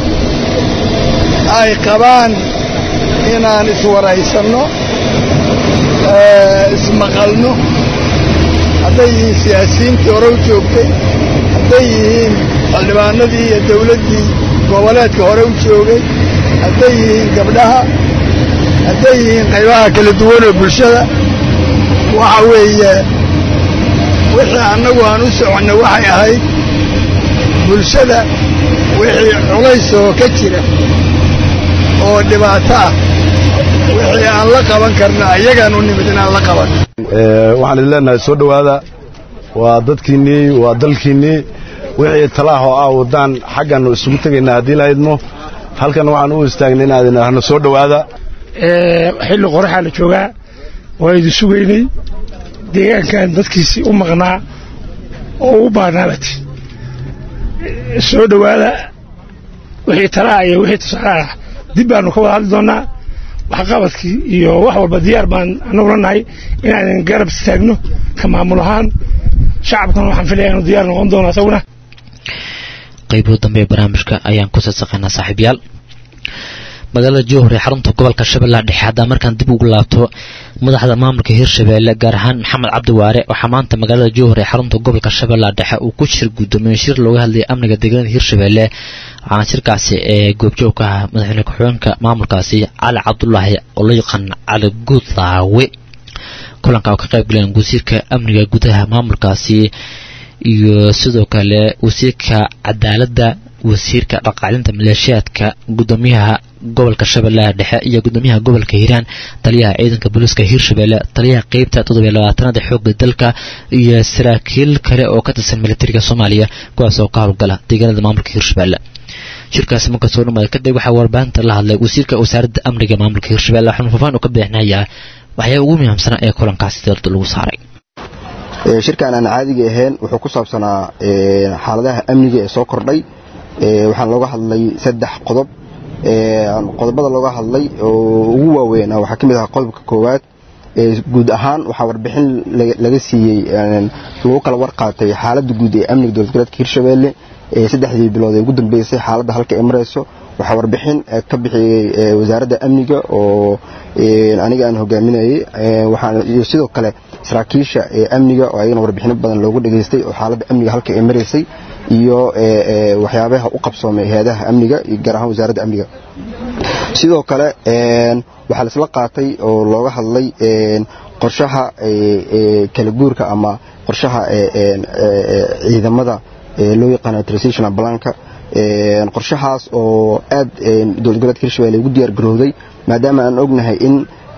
M: ay qabaan inaan iswaraysanno ismaqalno hadday yihiin siyaasiyiintii hore u joogtay hadday yihiin xildhibaanadii iyo dawladdii goboleedka hore u joogay hadday yihiin gabdhaha hadday yihiin qaybaha kala duwan oo bulshada waxa weeye wixii annagu aan u soconnay waxay ahayd bulshada wixii culays oo ka jira oo dhibaato ah wixii aan la qaban karna ayagaan u nimid inaan la qaban
N: waxaan idin leenahay soo dhowaada waa dadkiinnii waa dalkiinnii wixii talaahoo ah waddaan xaggannu isugu tegaynaa haddii la haydmo halkan waxaan u istaagnay inaan idin ahno soo dhowaada
O: xilli qoraxaa la joogaa waa idin sugaynay deegaankan dadkiisii u maqnaa oo u baanaabati soo dhowaada wixii talaa iyo wixii tusaale ah dib baanu ka wada hadli doonnaa waxqabadkii iyo wax walba diyaar baan annagula nahay inaadan garab istaagno ka maamul ahaan shacabkana waxaan filaya inuu diyaar noqon doono asaguna
B: qaybo dambe ee barnaamijka ayaan ku sasaqaynaa saaxiibyaal magaalada jowhar ee xarunta gobolka shabeellaha dhexe haddaa markaan dib ugu laabto madaxda maamulka hirshabeelle gaar ahaan maxamed cabdi waare waxaa maanta magaalada jowhar ee xarunta gobolka shabeellaha dhexe uu ku shir guddoomiye shir looga hadlayay amniga deegaanada hirshabeelle waxaana shirkaasi ee goobjoog ka ah madaxweyne ku-xigeenka maamulkaasi cali cabdulaahi oo loo yaqaan cali guudlaawe kulanka oo ka qayb galeen wasiirka amniga gudaha maamulkaasi iyo sidoo kale wasiirka cadaaladda wasiirka dhaqaalinta maleeshiyaadka gudoomiyaha gobolka shabeellaha dhexe iyo gudoomiyaha gobolka hiiraan taliyaha ciidanka booliiska hiirshabeelle taliyaha qeybta toddobiyo labaatanaad ee xoogga dalka iyo saraakiil kale oo ka tirsan militariga soomaaliya kuwaas oo ka howlgala deegaanada maamulka hiirshabeelle shirkaasi marka soo dhamaaday kadib waxaa warbaahinta la hadlay wasiirka wasaaradda amniga maamulka hiirshabeelle waxaanu faafaan uu ka bixinayaa waxyaa ugu muhiimsanaa ee kulankaasi dalda lagu saaray
P: shirkan aan caadiga ahayn wuxuu ku saabsanaa xaaladaha amniga ee soo kordhay waxaan looga hadlay saddex qodob qodobada looga hadlay oo ugu waaweyn waxaa ka mid ahaa qodobka koowaad guud ahaan waxaa warbixin laga siiyey lagu kala warqaatay xaaladda guud ee amniga dowlad goboleedka hirshabeelle saddexdii bilood ee ugu dambeysay xaaladda halka ay marayso waxaa warbixin ka bixiyey wasaaradda amniga oo aniga aan hogaaminayey iyo sidoo kale saraakiisha amniga oo ayagana warbixino badan loogu dhageystay oo xaaladda amniga halka ay maraysay iyo waxyaabaha u qabsoomay hay-adaha amniga iyo gaar ahaan wasaaradda amniga sidoo kale waxaa laisla qaatay oo looga hadlay qorshaha kala guurka ama qorshaha ciidamada loo yaqaano transitional planka qorshahaas oo aad dowlad goboleedka hirshabelle ugu diyaar garowday maadaama aan ognahay in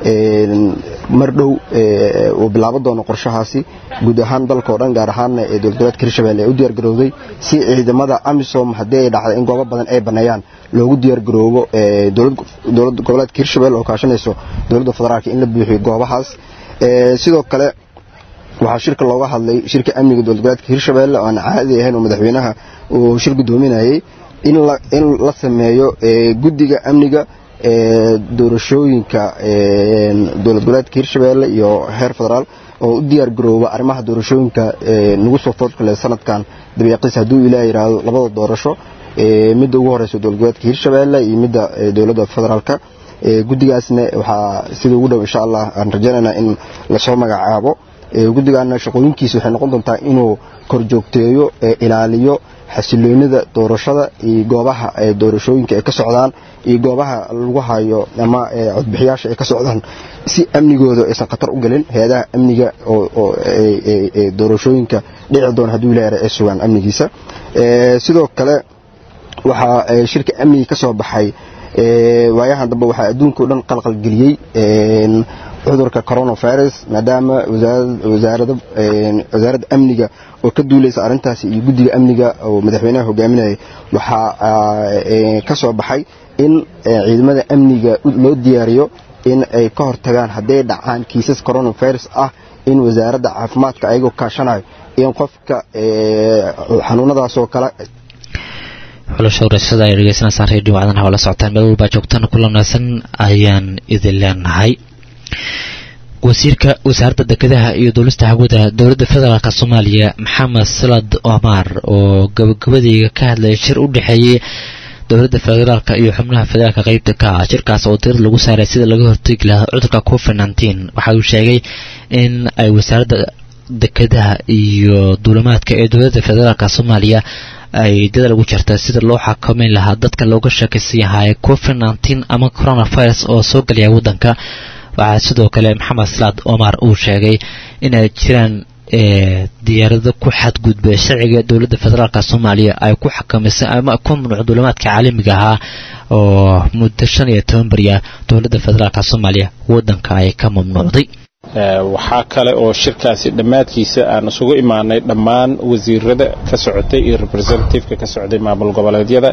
P: mar dhow uu bilaabo doono qorshahaasi guud ahaan dalka oo dhan gaar ahaanna ee dowlad goboleedka hirshabelle ay u diyaar garowday si ciidamada amisom haddii ay dhacday in goobo badan ay baneeyaan loogu diyaar garoobo dowlad goboleedka hirshabelle oo kaashanayso dowladda federaalka in la buuxiyo goobahaas sidoo kale waxaa shirka looga hadlay shirka amniga dowlad goboleedka hirshabelle oo aan caadi ahayn oo madaxweynaha uu shir gudoominayay in la sameeyo guddiga amniga doorashooyinka dowlad goboleedka hirshabelle iyo heer federaal oo u diyaar garooba arrimaha doorashooyinka nagu soo foodkale sanadkan dabiiqiis hadduu ilaah yidhaahdo labada doorasho midda ugu horeysa dowlad goboleedka hirshabelle iyo midda dowladda federaalka guddigaasna waxaa sida ugu dhow insha allah aan rajaynaynaa in lasoo magacaabo guddigaana shaqooyinkiisa waxay noqon doontaa inuu korjoogteeyo ilaaliyo xasiloonida doorashada iyo goobaha doorashooyinka ay ka socdaan iyo goobaha lagu hayo ama codbixiyaasha ay ka socdaan si amnigooda aysan khatar u gelin hay-adaha amniga oo doorashooyinka dhici doona hadduu ilaah ay sugaan amnigiisa sidoo kale waxaa shirka amniga ka soo baxay waayahan dambe waxaa adduunka o dhan qalqalgeliyey cudurka coronavirus maadaama wasaaradda amniga oo ka duulaysa arrintaasi iyo guddiga amniga oo madaxweynaha hogaaminayay waxaa ka soo baxay in ciidamada amniga loo diyaariyo in ay ka hortagaan hadday dhacaan kiisas coronavirus ah in wasaaradda caafimaadka ayagoo kaashanayo in qofka xanuunadaasoo kale
B: xulasha wareyshada ay dhegeysanaysaan redio wacdanaha oo la socotaan meel walbaa joogtaan ku lanaasan ayaan idin leenahay wasiirka wasaaradda dekedaha iyo duulista hawada dowladda federaalk soomaaliya maxamed salad omar oo gabagabadeyga ka hadlaya shir u dhexeeyey dowladda federaalk iyo xubnaha federaalka qeybta ka ah shirkaas oo tirad lagu saaray sida laga hortegi lahaa cudurka covid nteen waxa uu sheegay in ay wasaaradda dekedaha iyo duulamaadka ee dowladda federaalk soomaaliya ay dadaal ugu jirta sida loo xakameyn lahaa dadka looga sheekaysan yahay covid nteen ama coronavirus oo soo gelaya waddanka waxaa sidoo kale maxamed salaad omar uu sheegay inay jiraan diyaarado ku xadgudbay sharciga dowladda federaalk soomaaliya ay ku xakamisay ama ku mamnuuc duulamaadka caalamiga ahaa oo muddo shan iyo toban beriya dowladda federaalk soomaaliya waddanka ay ka mamnuucday
Q: waxaa kale oo shirkaasi dhammaadkiisa aan isugu imaanay dhammaan wasiirada ka socotay iyo representativeka ka socday maamul goboleedyada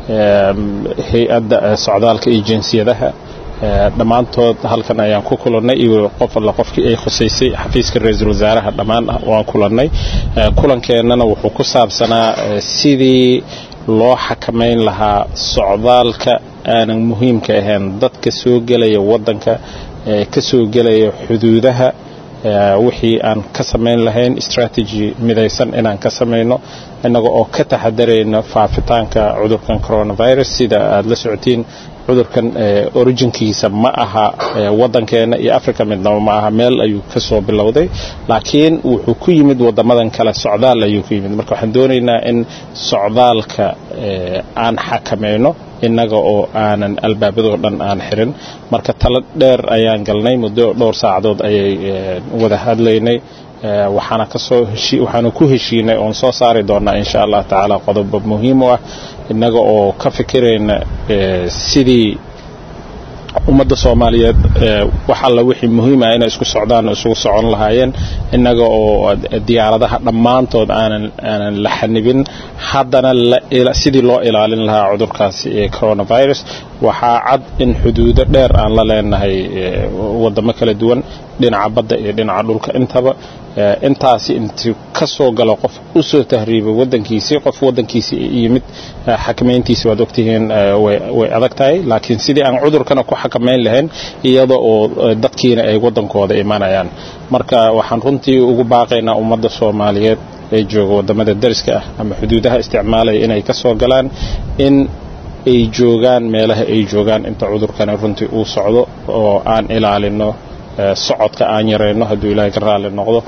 Q: hay-adda socdaalka iyo jinsiyadaha dhammaantood halkan ayaan ku kulannay iyo qof alla qofkii ay khusaysay xafiiska ra-iisul wasaaraha dhammaan waan kulannay kulankeenana wuxuu ku saabsanaa sidii loo xakamayn lahaa socdaalka aanan muhiimka ahayn dadka soo gelaya waddanka ka soo gelaya xuduudaha wixii aan ka samayn lahayn strategy midaysan inaan ka samayno innaga oo ka taxadarayna faafitaanka cudurkan coronavirus sida aad la socotiin cudurkan originkiisa ma aha waddankeena iyo africa midnaba ma aha meel ayuu ka soo bilowday laakiin wuxuu ku yimid waddamadan kale socdaal ayuu ku yimid marka waxaan doonaynaa in socdaalka aan xakamayno innaga oo aanan albaabadoo dhan aan xirin marka talo dheer ayaan galnay muddo dhowr saacadood ayay wada hadlaynay waxaana kasoo waxaana ku heshiinay oon soo saari doonaa insha allah tacaala qodobo muhiim u ah innaga oo ka fikirayna sidii ummadda soomaaliyeed wax alla wixii muhiim ah inay isku socdaan isugu socon lahaayeen innaga oo diyaaradaha dhammaantood aanan aanan la xanibin haddana sidii loo ilaalin lahaa cudurkaasi ee coronavirus waxaa cad in xuduudo dheer aan la leenahay waddamo kala duwan dhinaca badda iyo dhinaca dhulka intaba intaasi intuu ka soo galo qof u soo tahriibay waddankiisii qof waddankiisii yimid xakamayntiisi waad ogtihiin way adag tahay laakiin sidii aan cudurkana ku xakamayn lahayn iyada oo dadkiina ay waddankooda imanayaan marka waxaan runtii ugu baaqaynaa ummadda soomaaliyeed ee jooga waddamada dariska ah ama xuduudaha isticmaalaya inay ka soo galaan in ay joogaan meelaha ay joogaan inta cudurkani runtii uu socdo oo aan ilaalino socodka aan yarayno hadduu ilaahay ka raalli noqdo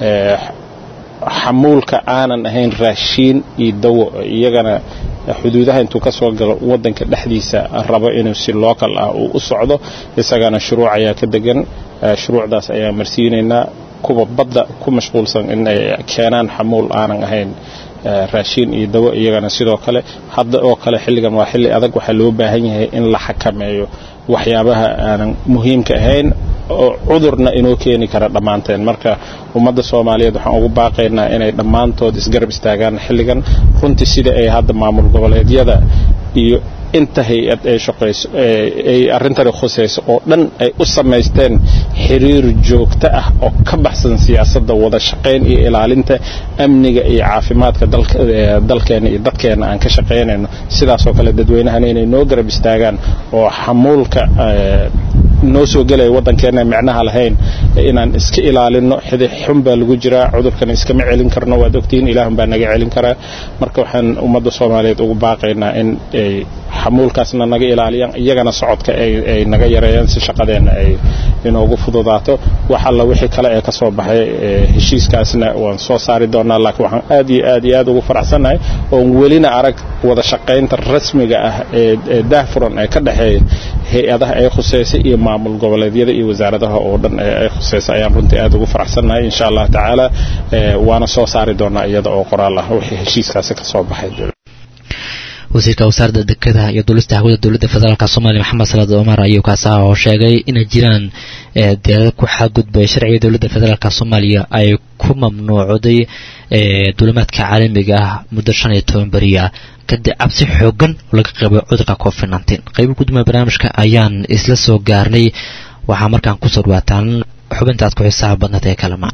Q: xamuulka aanan ahayn raashiin iyo dawo iyagana xuduudaha intuu ka soo galo waddanka dhexdiisa rabo inuu si local ah uu u socdo isagana shuruuc ayaa ka degan shuruucdaas ayaan marsiinaynaa kuwa badda ku mashquulsan in ay keenaan xamuul aanan ahayn raashiin iyo dawo iyagana sidoo kale hadda oo kale xilligan waa xilli adag waxaa loo baahan yahay in la xakameeyo waxyaabaha aanan muhiimka ahayn oo cudurna inoo keeni kara dhammaanteen marka ummadda soomaaliyeed waxaan ugu baaqaynaa inay dhammaantood isgarab istaagaan xilligan runtii sida ay hadda maamul goboleedyada iyo inta hay-ad ay shaqayso ay arrintani khusayso oo dhan ay u samaysteen xiriir joogto ah oo ka baxsan siyaasadda wada shaqayn iyo ilaalinta amniga iyo caafimaadka dalkeena iyo dadkeena aan ka shaqaynayno sidaasoo kale dadweynahana inay noo garab istaagaan oo xamuulka noo soo gelaya waddankeena micnaha lahayn inaan iska ilaalino xidi xun baa lagu jiraa cudurkana iskama celin karno waad ogtihiin ilaahun baa naga celin karaa marka waxaan ummadda soomaaliyeed ugu baaqaynaa in ay xamuulkaasna naga ilaaliyaan iyagana socodka ay naga yareeyaan si shaqadeenna ay inoogu fududaato wax alla wixii kale ee ka soo baxay heshiiskaasna waan soo saari doonaa laakiin waxaan aad iyo aad iyo aad ugu faraxsannahay oon welina arag wada shaqaynta rasmiga ah ee daahfuran ee ka dhexeeya hay-adaha ay khuseysay iyo maamul goboleedyada iyo wasaaradaha oo dhan ay khuseysay ayaan runtii aad ugu faraxsannahay insha allah tacaala waana soo saari doonaa iyada oo qoraal ah wixii heshiiskaasi ka soo baxay
B: wasiirka wasaaradda dekedaha iyo duulista hawada dowladda federaalk soomaaliya maxamed salaad cumar ayuu kaasaha oo sheegay inay jiraan diyaarad ku xadgudbay sharciga dowladda federaalk soomaaliya ay ku mamnuucday duulimaadka caalamiga ah muddo shan iyo toban beriya kadib cabsi xoogan oo laga qabo cudurka covid nteen qaybo gudoomiya barnaamijka ayaan isla soo gaarnay waxaa markaan kusoo dhawaataan xubinta aad ku xisaaba badnad ee kalama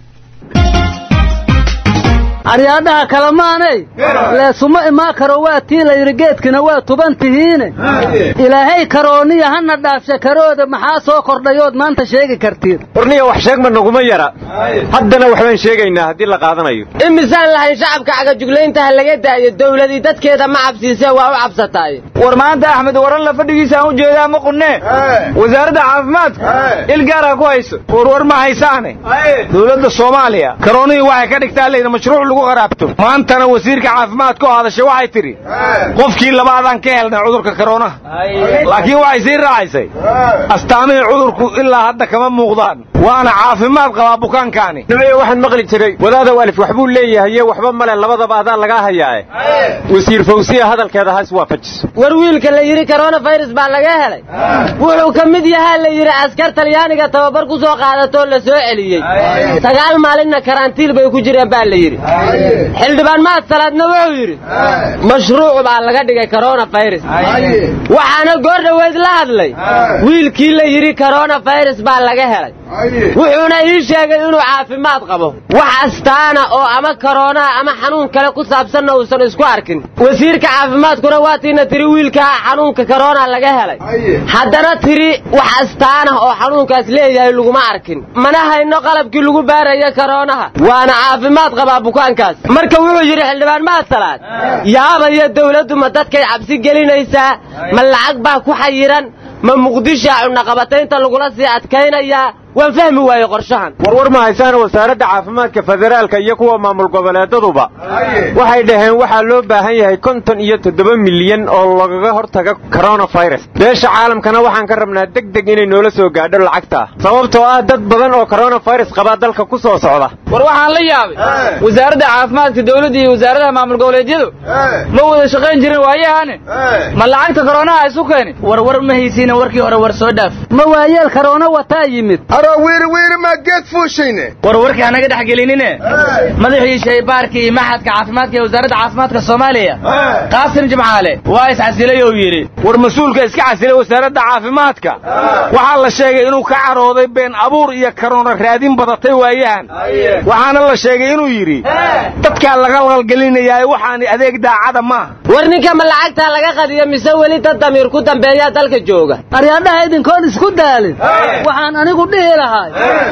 R: aryaadhaha kalamaanay leesuma imaa karo waa tii layidhi geedkina waa tuban tihiine ilaahay karooniya hana dhaafsha karooda maxaa soo kordhayood maanta sheegi kartiin
S: warniya wax sheegma naguma yara haddana waxbaan sheegaynaa haddii la qaadanayo
T: imisaan lahayn shacabka cagajuglayntaha laga daayo dawladii dadkeeda ma cabsiisee waa u cabsataay
S: war maanta axmed waran la fadhigiisa aan u jeedaa ma qunnee wasaaradda caafimaadka il gaaraa ku hayso warwar ma haysaane dowladda soomaaliya karoonihii waxay ka dhigtaa layidhi mashruuc lagu qaraabto maantana wasiirka caafimaadka oo hadashay waxay tidhi qofkii labaadaan ka helnay cudurka karoonaha laakiin waxay sii raacaysay astaamihii cudurku ilaa hadda kama muuqdaan waana caafimaad qabaa bukaankaani nimaya waxaan maqli jiray wadaada waalif waxbuu leeyahaye waxba male labadaba adaa lagaa hayaae wasiir fawsiya hadalkeeda has waafajiso
T: war wiilka la yidhi koronafirus baa laga helay wuxuu ka mid yahaa la yidhi askar talyaaniga tababar ku soo qaadatoo la soo celiyey sagaal maalinna karantiil bay ku jireen baa la yidhi xildhibaan mahad salaadna wuxuu yidhi mashruuc baa laga dhigay koronafirus waxaana goor dhoweyd la hadlay wiilkii la yidhi koronafirus baa laga helay wuxuuna ii sheegay inuu caafimaad qabo wax astaana oo ama koroonaha ama xanuun kale ku saabsanna uusan isku arkin wasiirka caafimaadkuna waatiina tiri wiilkaa xanuunka korona laga helay haddana tiri wax astaanah oo xanuunkaas leeyahay laguma arkin mana hayno qalabkii lagu baaraya koroonaha waana caafimaad qabaa bukaankaas marka wuxuu yidhi xildhibaan mahasalaad yaabaya dawladdu ma dadkay cabsi gelinaysaa ma lacag baa ku xayiran ma muqdishaa cunaqabataynta lagula sii adkaynayaa waan fahmi waaye qorshahan
U: warwar ma haysaan wasaaradda caafimaadka federaalka iyo kuwa maamul goboleedaduba waxay dhaheen waxaa loo baahan yahay konton iyo toddoba milyan oo lagaga hortaga coronafirus beesha caalamkana waxaan ka rabnaa deg deg inay noola soo gaadho lacagta sababtoo ah dad badan oo coronafirus qabaa dalka ku soo socda
S: war waxaan la yaabay wasaaradda caafimaadka dawladda iyo wasaaradaha maamul goboleedyadu ma wada shaqayn jirin waayahane ma lacagta koronaha isu keeni
R: warwar ma haysiina warkii hore war soo dhaaf ma waayeel karoona wataa yimid
V: wiiri wiiri maa geed fuushayne
S: war warkii hanaga dhex gelinine madaxii shaybaarkii iyo maxadka caafimaadka ee wasaaradda caafimaadka soomaaliya qaasim jimcaale waa iscasilay oo yidhi
U: war mas-uulka iska casilay wasaaradda caafimaadka waxaa la sheegay inuu ka carooday been abuur iyo karoona raadin badatay waayahan waxaana la sheegay inuu yidhi dadkaa laga qalgelinayaaye waxaani adeeg daacada maaha
T: war ninka ma lacagtaa laga qadiyo mise weli dad damiir ku dambeeyaa dalka jooga
R: aryaadhaha idinkoon isku daalin waxaan anigu dhihi lahay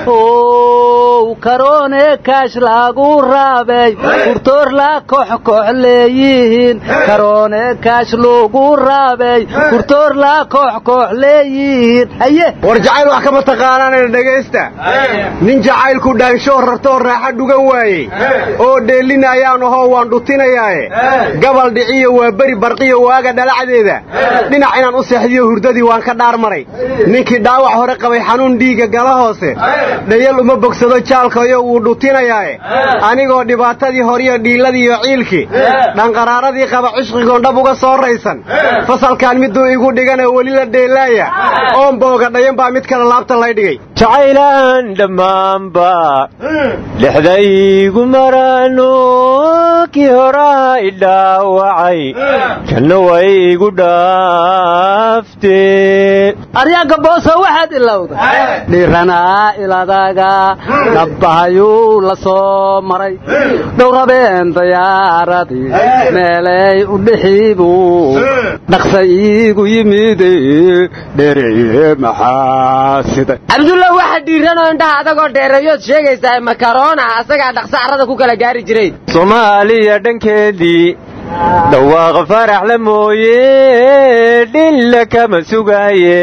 R: ow karoone kaash lagu raabay kurtoor la koox koox leeyihiin karoone kaash lagu raabay kurtoor la koox koox leeyihiin haye
U: war jacayl wax kama taqaanaanayna dhegaysta nin jacaylku dhaanshoo rartoo raaxa dhugan waayey oo dheelinayaan ahoo waan dhutinayaaye gabal dhiciyo waa beri barqiyo waaga dhalacdeeda dhinac inaan u seexdiyo hurdadii waan ka dhaar maray ninkii dhaawac hore qabay xanuun dhiigga gala hoose dhayal uma bogsado jaalkayo wuu dhutinayaae anigoo dhibaatadii horiyo dhiilladii iyo ciilkii dhanqaraaradii qaba cishqigoon dhab uga soo raysan fasalkan miduu igu dhigana weli la dheelaaya oon booga dhayan baa mid kale laabta lay dhigay
V: jacaylaan dhammaanba dhexdaygu maraano kii horaa i dhaawacay janno way igu dhaaftee
R: aryaanka booso waxaad ilowda dhiranaa iladaga dhabbahayuu la soo maray dhowrabeen dayaaradii meelay u dhixiibuu dhaqsa iigu yimide dhereye maxaa siday
T: cabdulla waxa dhiiranoo indhaha adagoo dheereeyood sheegaysaa makaroona asagaa dhaqsa carrada ku kala gaari jiray
V: soomaaliya dhankeedii dhawaaqa farax la mooye dhilla kama sugaaye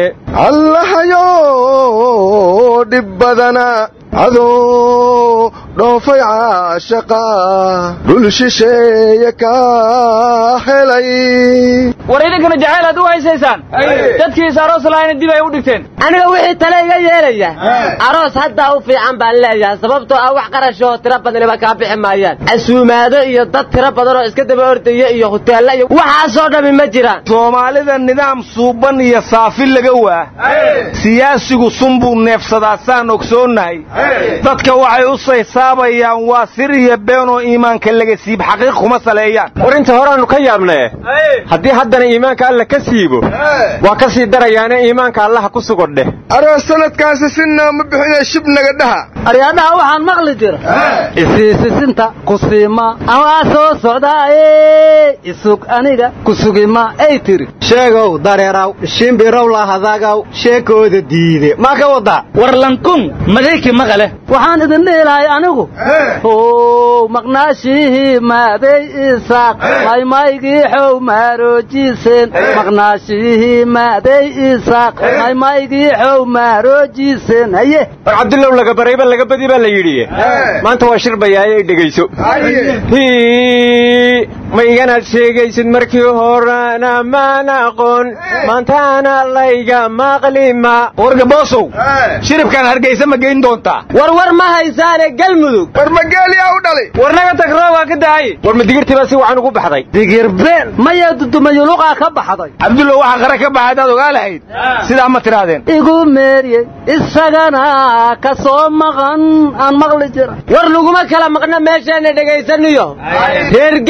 V: allahayo dhib badana adoo dhoofay caashaqa dhul shisheeye kaa helay
S: war idinkana jacayl aad u haysaysaan dadkiisa aroos lahaayna dib ay u dhigteen
T: aniga wixii tale iga yeelaya aroos haddaa u fiican baan leeyahay sababtoo ah wax qarashoo tiro badaniba kaa bixi maayaan casuumaado iyo dad tiro badan oo iska daba ordaya iyo huteella iyo waxaasoo dhammi ma jiraan
U: soomaalida nidaam suuban iyo saafi laga waa siyaasigu sun buu neefsadaa saan ogsoonnahay dadka waxay u saysaabayaan waa sir iyo beenoo iimaanka laga siib xaqiiq kuma saleeyaan
V: war inta horaannu ka yaabnae haddii haddana iimaanka alla ka siibo waa ka sii darayaane iimaanka allaha ku sugan dheh aroos sanadkaasi sinaa ma bixina shibnaga dhaha
R: aryaadhaha waxaan maqli jira isiisisinta kusiima amaa soo socdaaye isug aniga kusugima ay tiri
U: sheegow dareeraw shimbirow lahadagaw sheekooda diide maa ka wadaa
S: war lankun madayki maqale
R: waxaan idin dhihi lahay anigu ow maqnaashihii maaday isaaq maymaygii xow maaroojiseen maqnaashihii maaday isaaq maymaygii xow maaroojiseen haye
V: war cabdullow laga barayba laga badi baa la yidhi maanta waa shir bayaaye ay dhegayso ma iganaad sheegaysid markii horena maan aqoon maantaana layga maqlima
U: warga boosow shiribkaan hargaysa ma geyn doontaa
T: war war ma haysaane galmudug
V: war magaaliyaa u dhalay
S: war naga tagroo waa ka daayey
V: war ma digirtii baa si wacan ugu baxday
R: digirbeel maya dudumayuluqaa ka baxday
U: cabdullow waxaa qara ka baxay haddaad ogaa lahayd sidaa ma tidhaahdeen
R: igu meeriyey isagana ka soo maqan aan maqli jira
T: war laguma kala maqna meesheenna dhegaysaniyo reer galmudug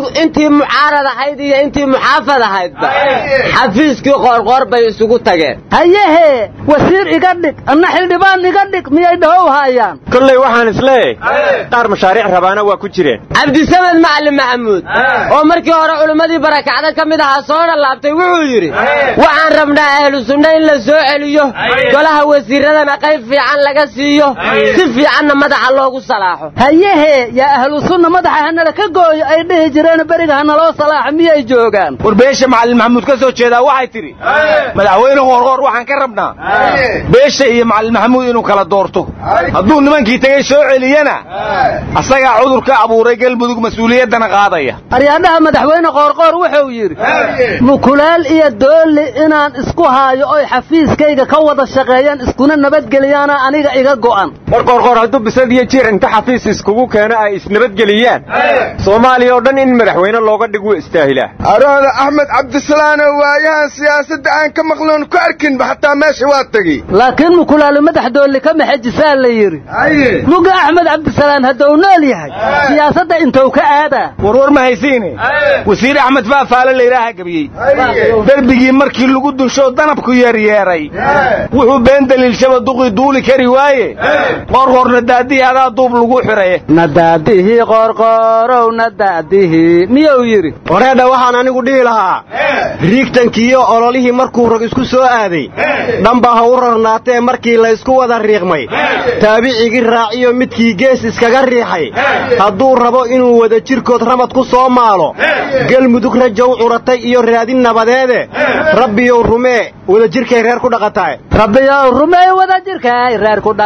T: intii mucaarad ahayd iyo intii muxaafad ahaydba xafiiskii qoorqoor bay isugu tageen
R: hayehe wasiir iga dhig anna xildhibaan iga dhig miyay dhahow haayaan
V: kolley waxaan isleeyahay qaar mashaariic rabaana waa ku jireen
T: cabdisamed macalin maxamuud oo markii hore culimmadii barakacda ka mid ahaa soo dhalaabtay wuxuu yidhi waxaan rabnaa ahlu sunna in la soo celiyo golaha wasiiradana qayb fiican laga siiyo si fiicanna madaxa loogu salaaxo
R: hayehe yaa ahlu sunna madaxa hanala ka gooyo ay dhihi jireen beriga hanaloo salaaxo miyay joogaan
S: war beesha macalin maxamuud ka soo jeedaa waxay tidhi madaxweyne hoorhoor waxaan ka rabnaa beesha iyo macalin maxamuud inuu kala doorto hadduu nimankii tegey soo celiyana asagaa cudurka abuuray galmudug mas-uuliyaddana qaadaya
R: aryaadhaha madaxweyne qoorqoor wuxuu yidhi mukulaal iyo doolli inaan isku haayo oy xafiiskayga ka wada shaqeeyaan iskuna nabadgeliyaana aniga iga go'an
V: war qoorqoor hadduu bisad iyo jiir inta xafiis iskugu keeno ay isnabadgeliyaan soomaaliya oo dhan in madaxweyne looga dhig wuu istaahilaa
M: arooda axmed cabdisalaano waayahan siyaasadda aan ka maqloon ku arkinba xataa meesha waa tegey
R: laakiin mukulaalo madax doolli ka maxajisaa la yidhi muga axmed cabdisalaan hadduu nool yahay siyaasadda intuu ka aadaa
S: warwar ma haysiine wasiir axmed faafaale laydhaaha gebiyey derbigii markii lagu dunsho danabku yeeryeeray wuxuu been daliilshaba duqii duuli kari waaye qoorqoorna daadihii adaa duub lagu xiraye
R: nadaadihii qoorqoorow nadaadihii miyuu yidhi
U: wareedha waxaan anigu dhihi lahaa riigtankiiyo ololihii markuu rag isku soo aaday dhanba ha u rarnaatee markii laysku wada riiqmay taabicigii raaciyo midkii gees iskaga riixay hadduu rabo inuu wada jirkood ramad ku soo maalo galmudug rajow curatay iyo raadin nabadeede rabbiyow rumee wada jirkay reer ku dhaqataay
R: rabbiyow rumey wada jirkay reer ku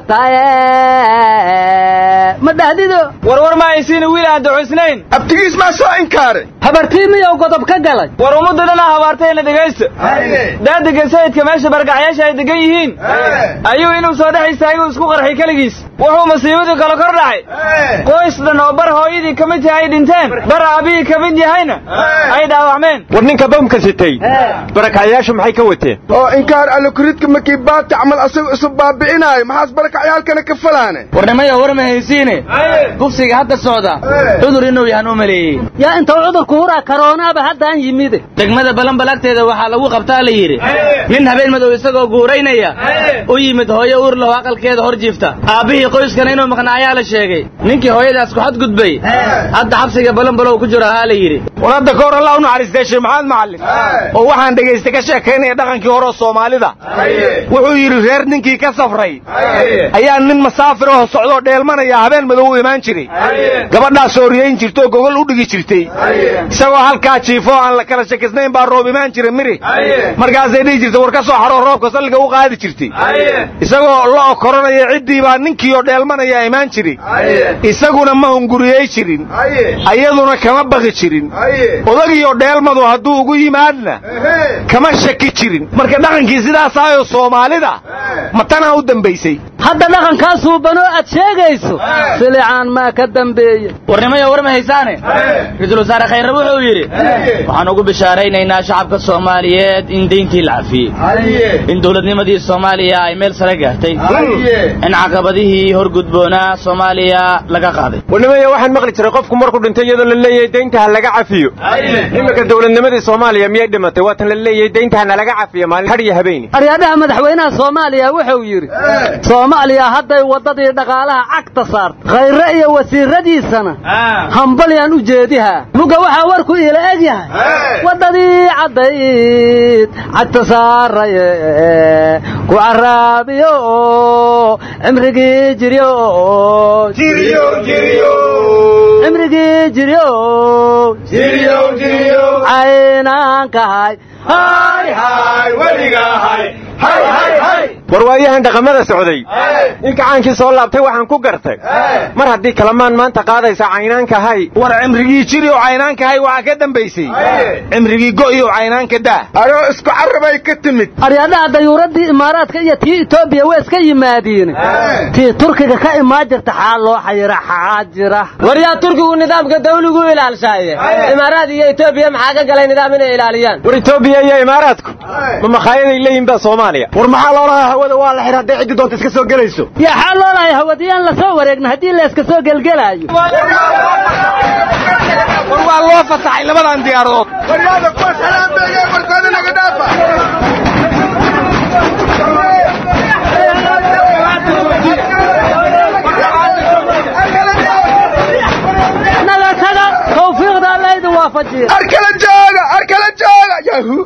R: dhaqataay ma dhahdido
S: warwar ma haysiina wiil aan duxusnayn
M: abtigiis maa soo inkaaray
R: habartii miyuu godob ka galay
S: war ummadda dhanaa habaartayna dhegaysta daadiga sayidka meesha bargaxyaasha ay degan yihiin ayuu inuu soo dhex istaagay isku qarxay keligiis wuxuu masiibadii kale kor dhacay qoys dhan oo bar hooyadii ka mid yahay ay dhinteen bar aabihii ka mid yahayna ay dhaawacmeen
V: war ninka bamka sitay barakacyaashu maxay ka wateen
M: oo inkaar alikuridka markii baati camal asagu isu baabi'inaayo maxaas barakacyaalkana ka falaane
C: warnimaya war ma haysiine kufsiga hadda socda cudur inuu yahan u maleeyey
R: yaa intuu cudurku huraa karoonaaba haddaan yimide
C: degmada balanbal agteeda waxaa lagu qabtaa la yidhi nin habeen madow isagoo guuraynaya u yimid hooyo uur laho aqalkeeda hor jiifta aabbihii qoyskana inuu maqnaa ayaa la sheegay ninkii hooyadaas ku xadgudbay hadda xabsiga balanbalow ku jiro ahaa la yidhi
S: war hadda ka hor allah u naxariistay sheekh maxamed macallin oo waxaan dhegaystay ka sheekaynaya dhaqankii hore oo soomaalida wuxuu yidhi reer ninkii ka safray ayaa nin masaafir oo socdoo dheelmanaya habeen madow u imaan jiray gabadhaas ooriyayn jirtoo gogol u dhigi jirtay isagoo halkaa jiifoo aan la kala shakisnayn baa roob imaan jira miri markaasay dhihi jirtay war ka soo xaroo roobka salliga u qaadi jirtay isagoo lo koranaya ciddii baa ninkii oo dheelmanaya imaan jiray isaguna ma hunguriyey jirin ayaduna kama baqi jirin odagiioo dheelmadu hadduu ugu yimaadna kama shaki jirin marka dhaqankii sidaasaayoo soomaalida matanaa u dambaysay
R: hadda dhaqankaa suubanoo aad sheegayso silicaan maa ka dambeeye
C: warnimaya war ma haysaane ra-iisul wasaare khayre wuxuu yidhi waxaan ugu bishaaraynaynaa shacabka soomaaliyeed in deyntii la cafiyey in dowladnimadii soomaaliya ay meel sare gaartay in caqabadihii horgudboonaa soomaaliya laga qaaday
V: warnimaya waxaan maqli jiray qofku markuu dhintay iyadoo la leeyahay deynta ha laga cafiyo iminka dowladnimadii soomaaliya miyay dhimatay waatan la leeyahay deynta ha nalaga cafiyo maalin har iyo habeeni
R: aryaadhaha madaxweynaha soomaaliya wuxuu yidhi soomaaliya hadday waddadii dhaqaalaha cagta saartay khayre iyo wasiiradiisana hambalyaan u jeedihaa muga waxaa warku iila eg yahay waddadii caddayd cagta saaraye ku caraabiyo cimrigii jiryo cimrigii jiryo caynaankahay
V: war waayahan dhaqamada socday in gacaankii soo laabtay waxaan ku gartay mar haddii kalamaan maanta qaadaysa caynaanka hay
S: war cimrigii jiri oo caynaanka hay waxaa ka dambaysay cimrigii go'i oo caynaanka daa
M: adoo isku carabay ka timid
R: aryaadhaha dayuuraddii imaaraadka iyo tii etoobiya way iska yimaadiin tii turkiga ka imaan jirta xaa loo xayira xaa jira
T: war yaa turkigu nidaamka dawligu ilaalshaaye imaaraad iyo etoobiya maxaa ka galay nidaam inay ilaaliyaan
V: war etoobiya iyo imaaraadku ma makhaayadaay leeyihin baa soomaaliya
U: war maxaa loolahaa hawada waa la xir hadday ciddi doonta iska soo gelayso
R: yaa xaa loolahay hawadiyaan la soo wareegna haddii la iska soo gelgelaayo
S: war waa loo fasaxay labadan diyaaradood
M: waryaada kuwa salaambeega warkooda naga dhaafa
R: nagatada tawfiiqda alla idin waafajiya
M: arkala jooga arkala jooga yahu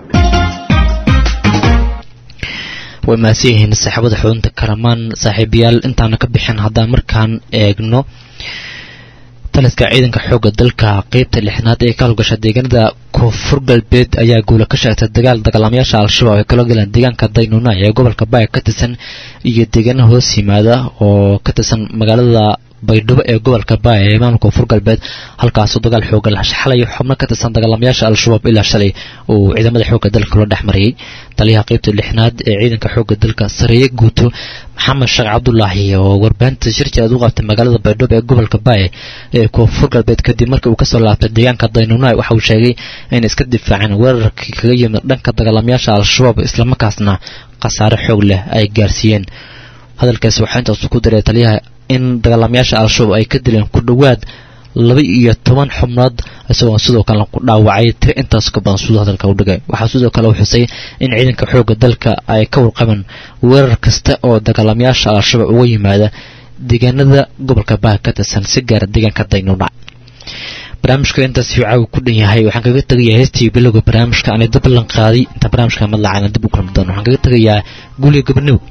B: way mahadsan yihiin saaxiibada xudunta karamaan saaxiibayaal intaana ka bixin haddaan markaan eegno taliska ciidanka xoogga dalka qeybta lixnaad ee ka howlgasha deegaanada koonfur galbeed ayaa guula ka sheegtay dagaal dagaalamayaasha al-shabaab ay kala galeen deegaanka daynuuna ee gobolka baaya ka tirsan iyo deegaana hoos yimaada oo ka tirsan magaalada baydhabo ee gobolka baaya ee maamulka koonfur galbeed halkaasoo dagaal xoogan la xalay xubno ka tirsan dagaalamayaasha al-shabaab ilaa shalay uu ciidamada xoogga dalka loo dhex mariyey taliyaha qeybta lixnaad ee ciidanka xoogga dalka sareeye guuto maxamed sheekh cabdulaahi oo warbaahinta shirkeed u qabtay magaalada baydhabo ee gobolka baaya ee koonfur galbeed kadib markii uu kasoo laabtay deegaanka daynuunai waxa uu sheegay in iska difaaceen weerarkii kaga yimid dhanka dagaalamayaasha al-shabaab islamarkaasna khasaare xoog leh ay gaarsiiyeen hadalkaasi waxaa intaasu ku diray taliyaha in dagaalamayaasha al-shabaab ay ka dileen ku dhowaad laba iyo toban xubnood isagoo sidoo kale ku dhaawacay tiro intaas ka badan siduu hadalka u dhigay waxaa sidoo kale uu xusay in ciidanka xoogga dalka ay ka warqabeen weerar kasta oo dagaalamayaasha al-shabaab uga yimaada deegaanada gobolka baha ka tirsan si gaara deegaanka daynuuna barnaamijka intaas uu caawi ku dhan yahay waxaan kaga tegayaa heestii bilowga barnaamijka aan dib ballan qaaday inta barnaamijka madlacana dib u kulmi doono waxaan kaga tegayaa guuliga gobonimo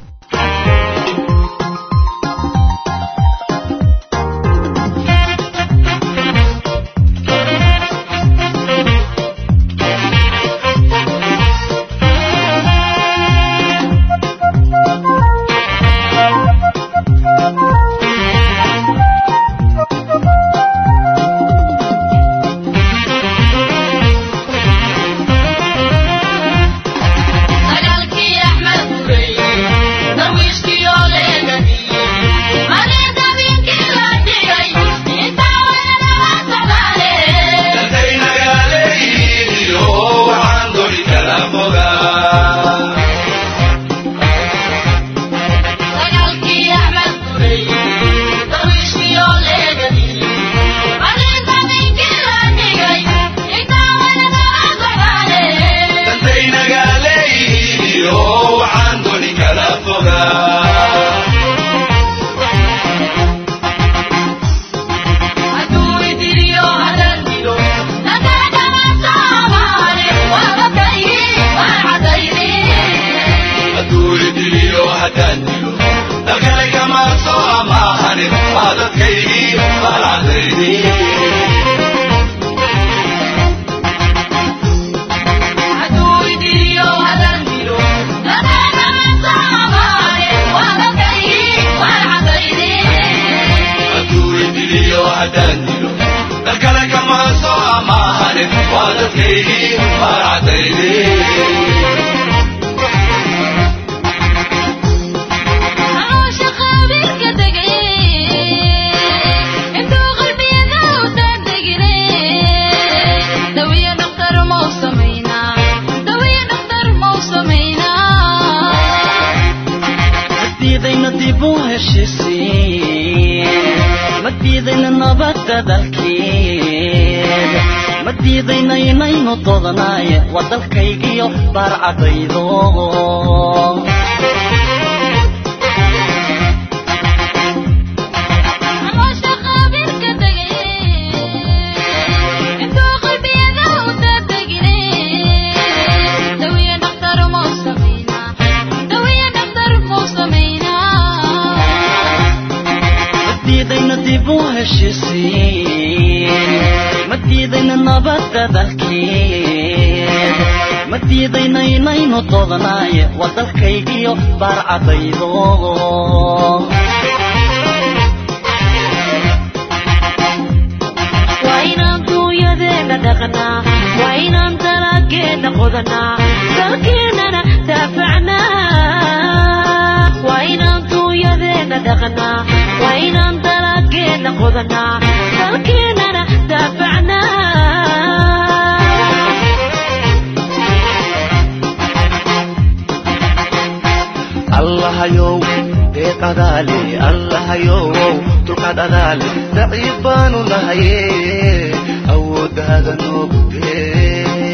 F: awoodaada noogu dee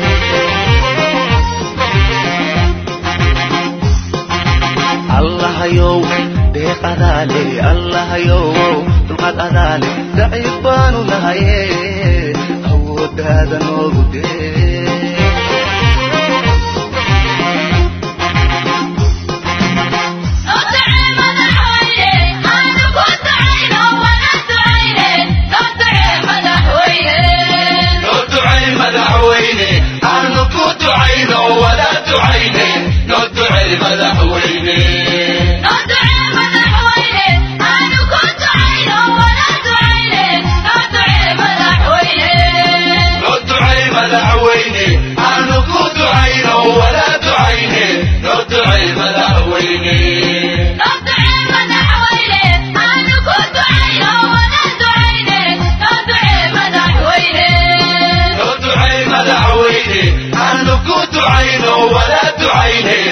F: allahayow deeq adaale allahayow dulqad adaale daciif baanu nahaye awoodaada noogu dee
A: ولا تعينه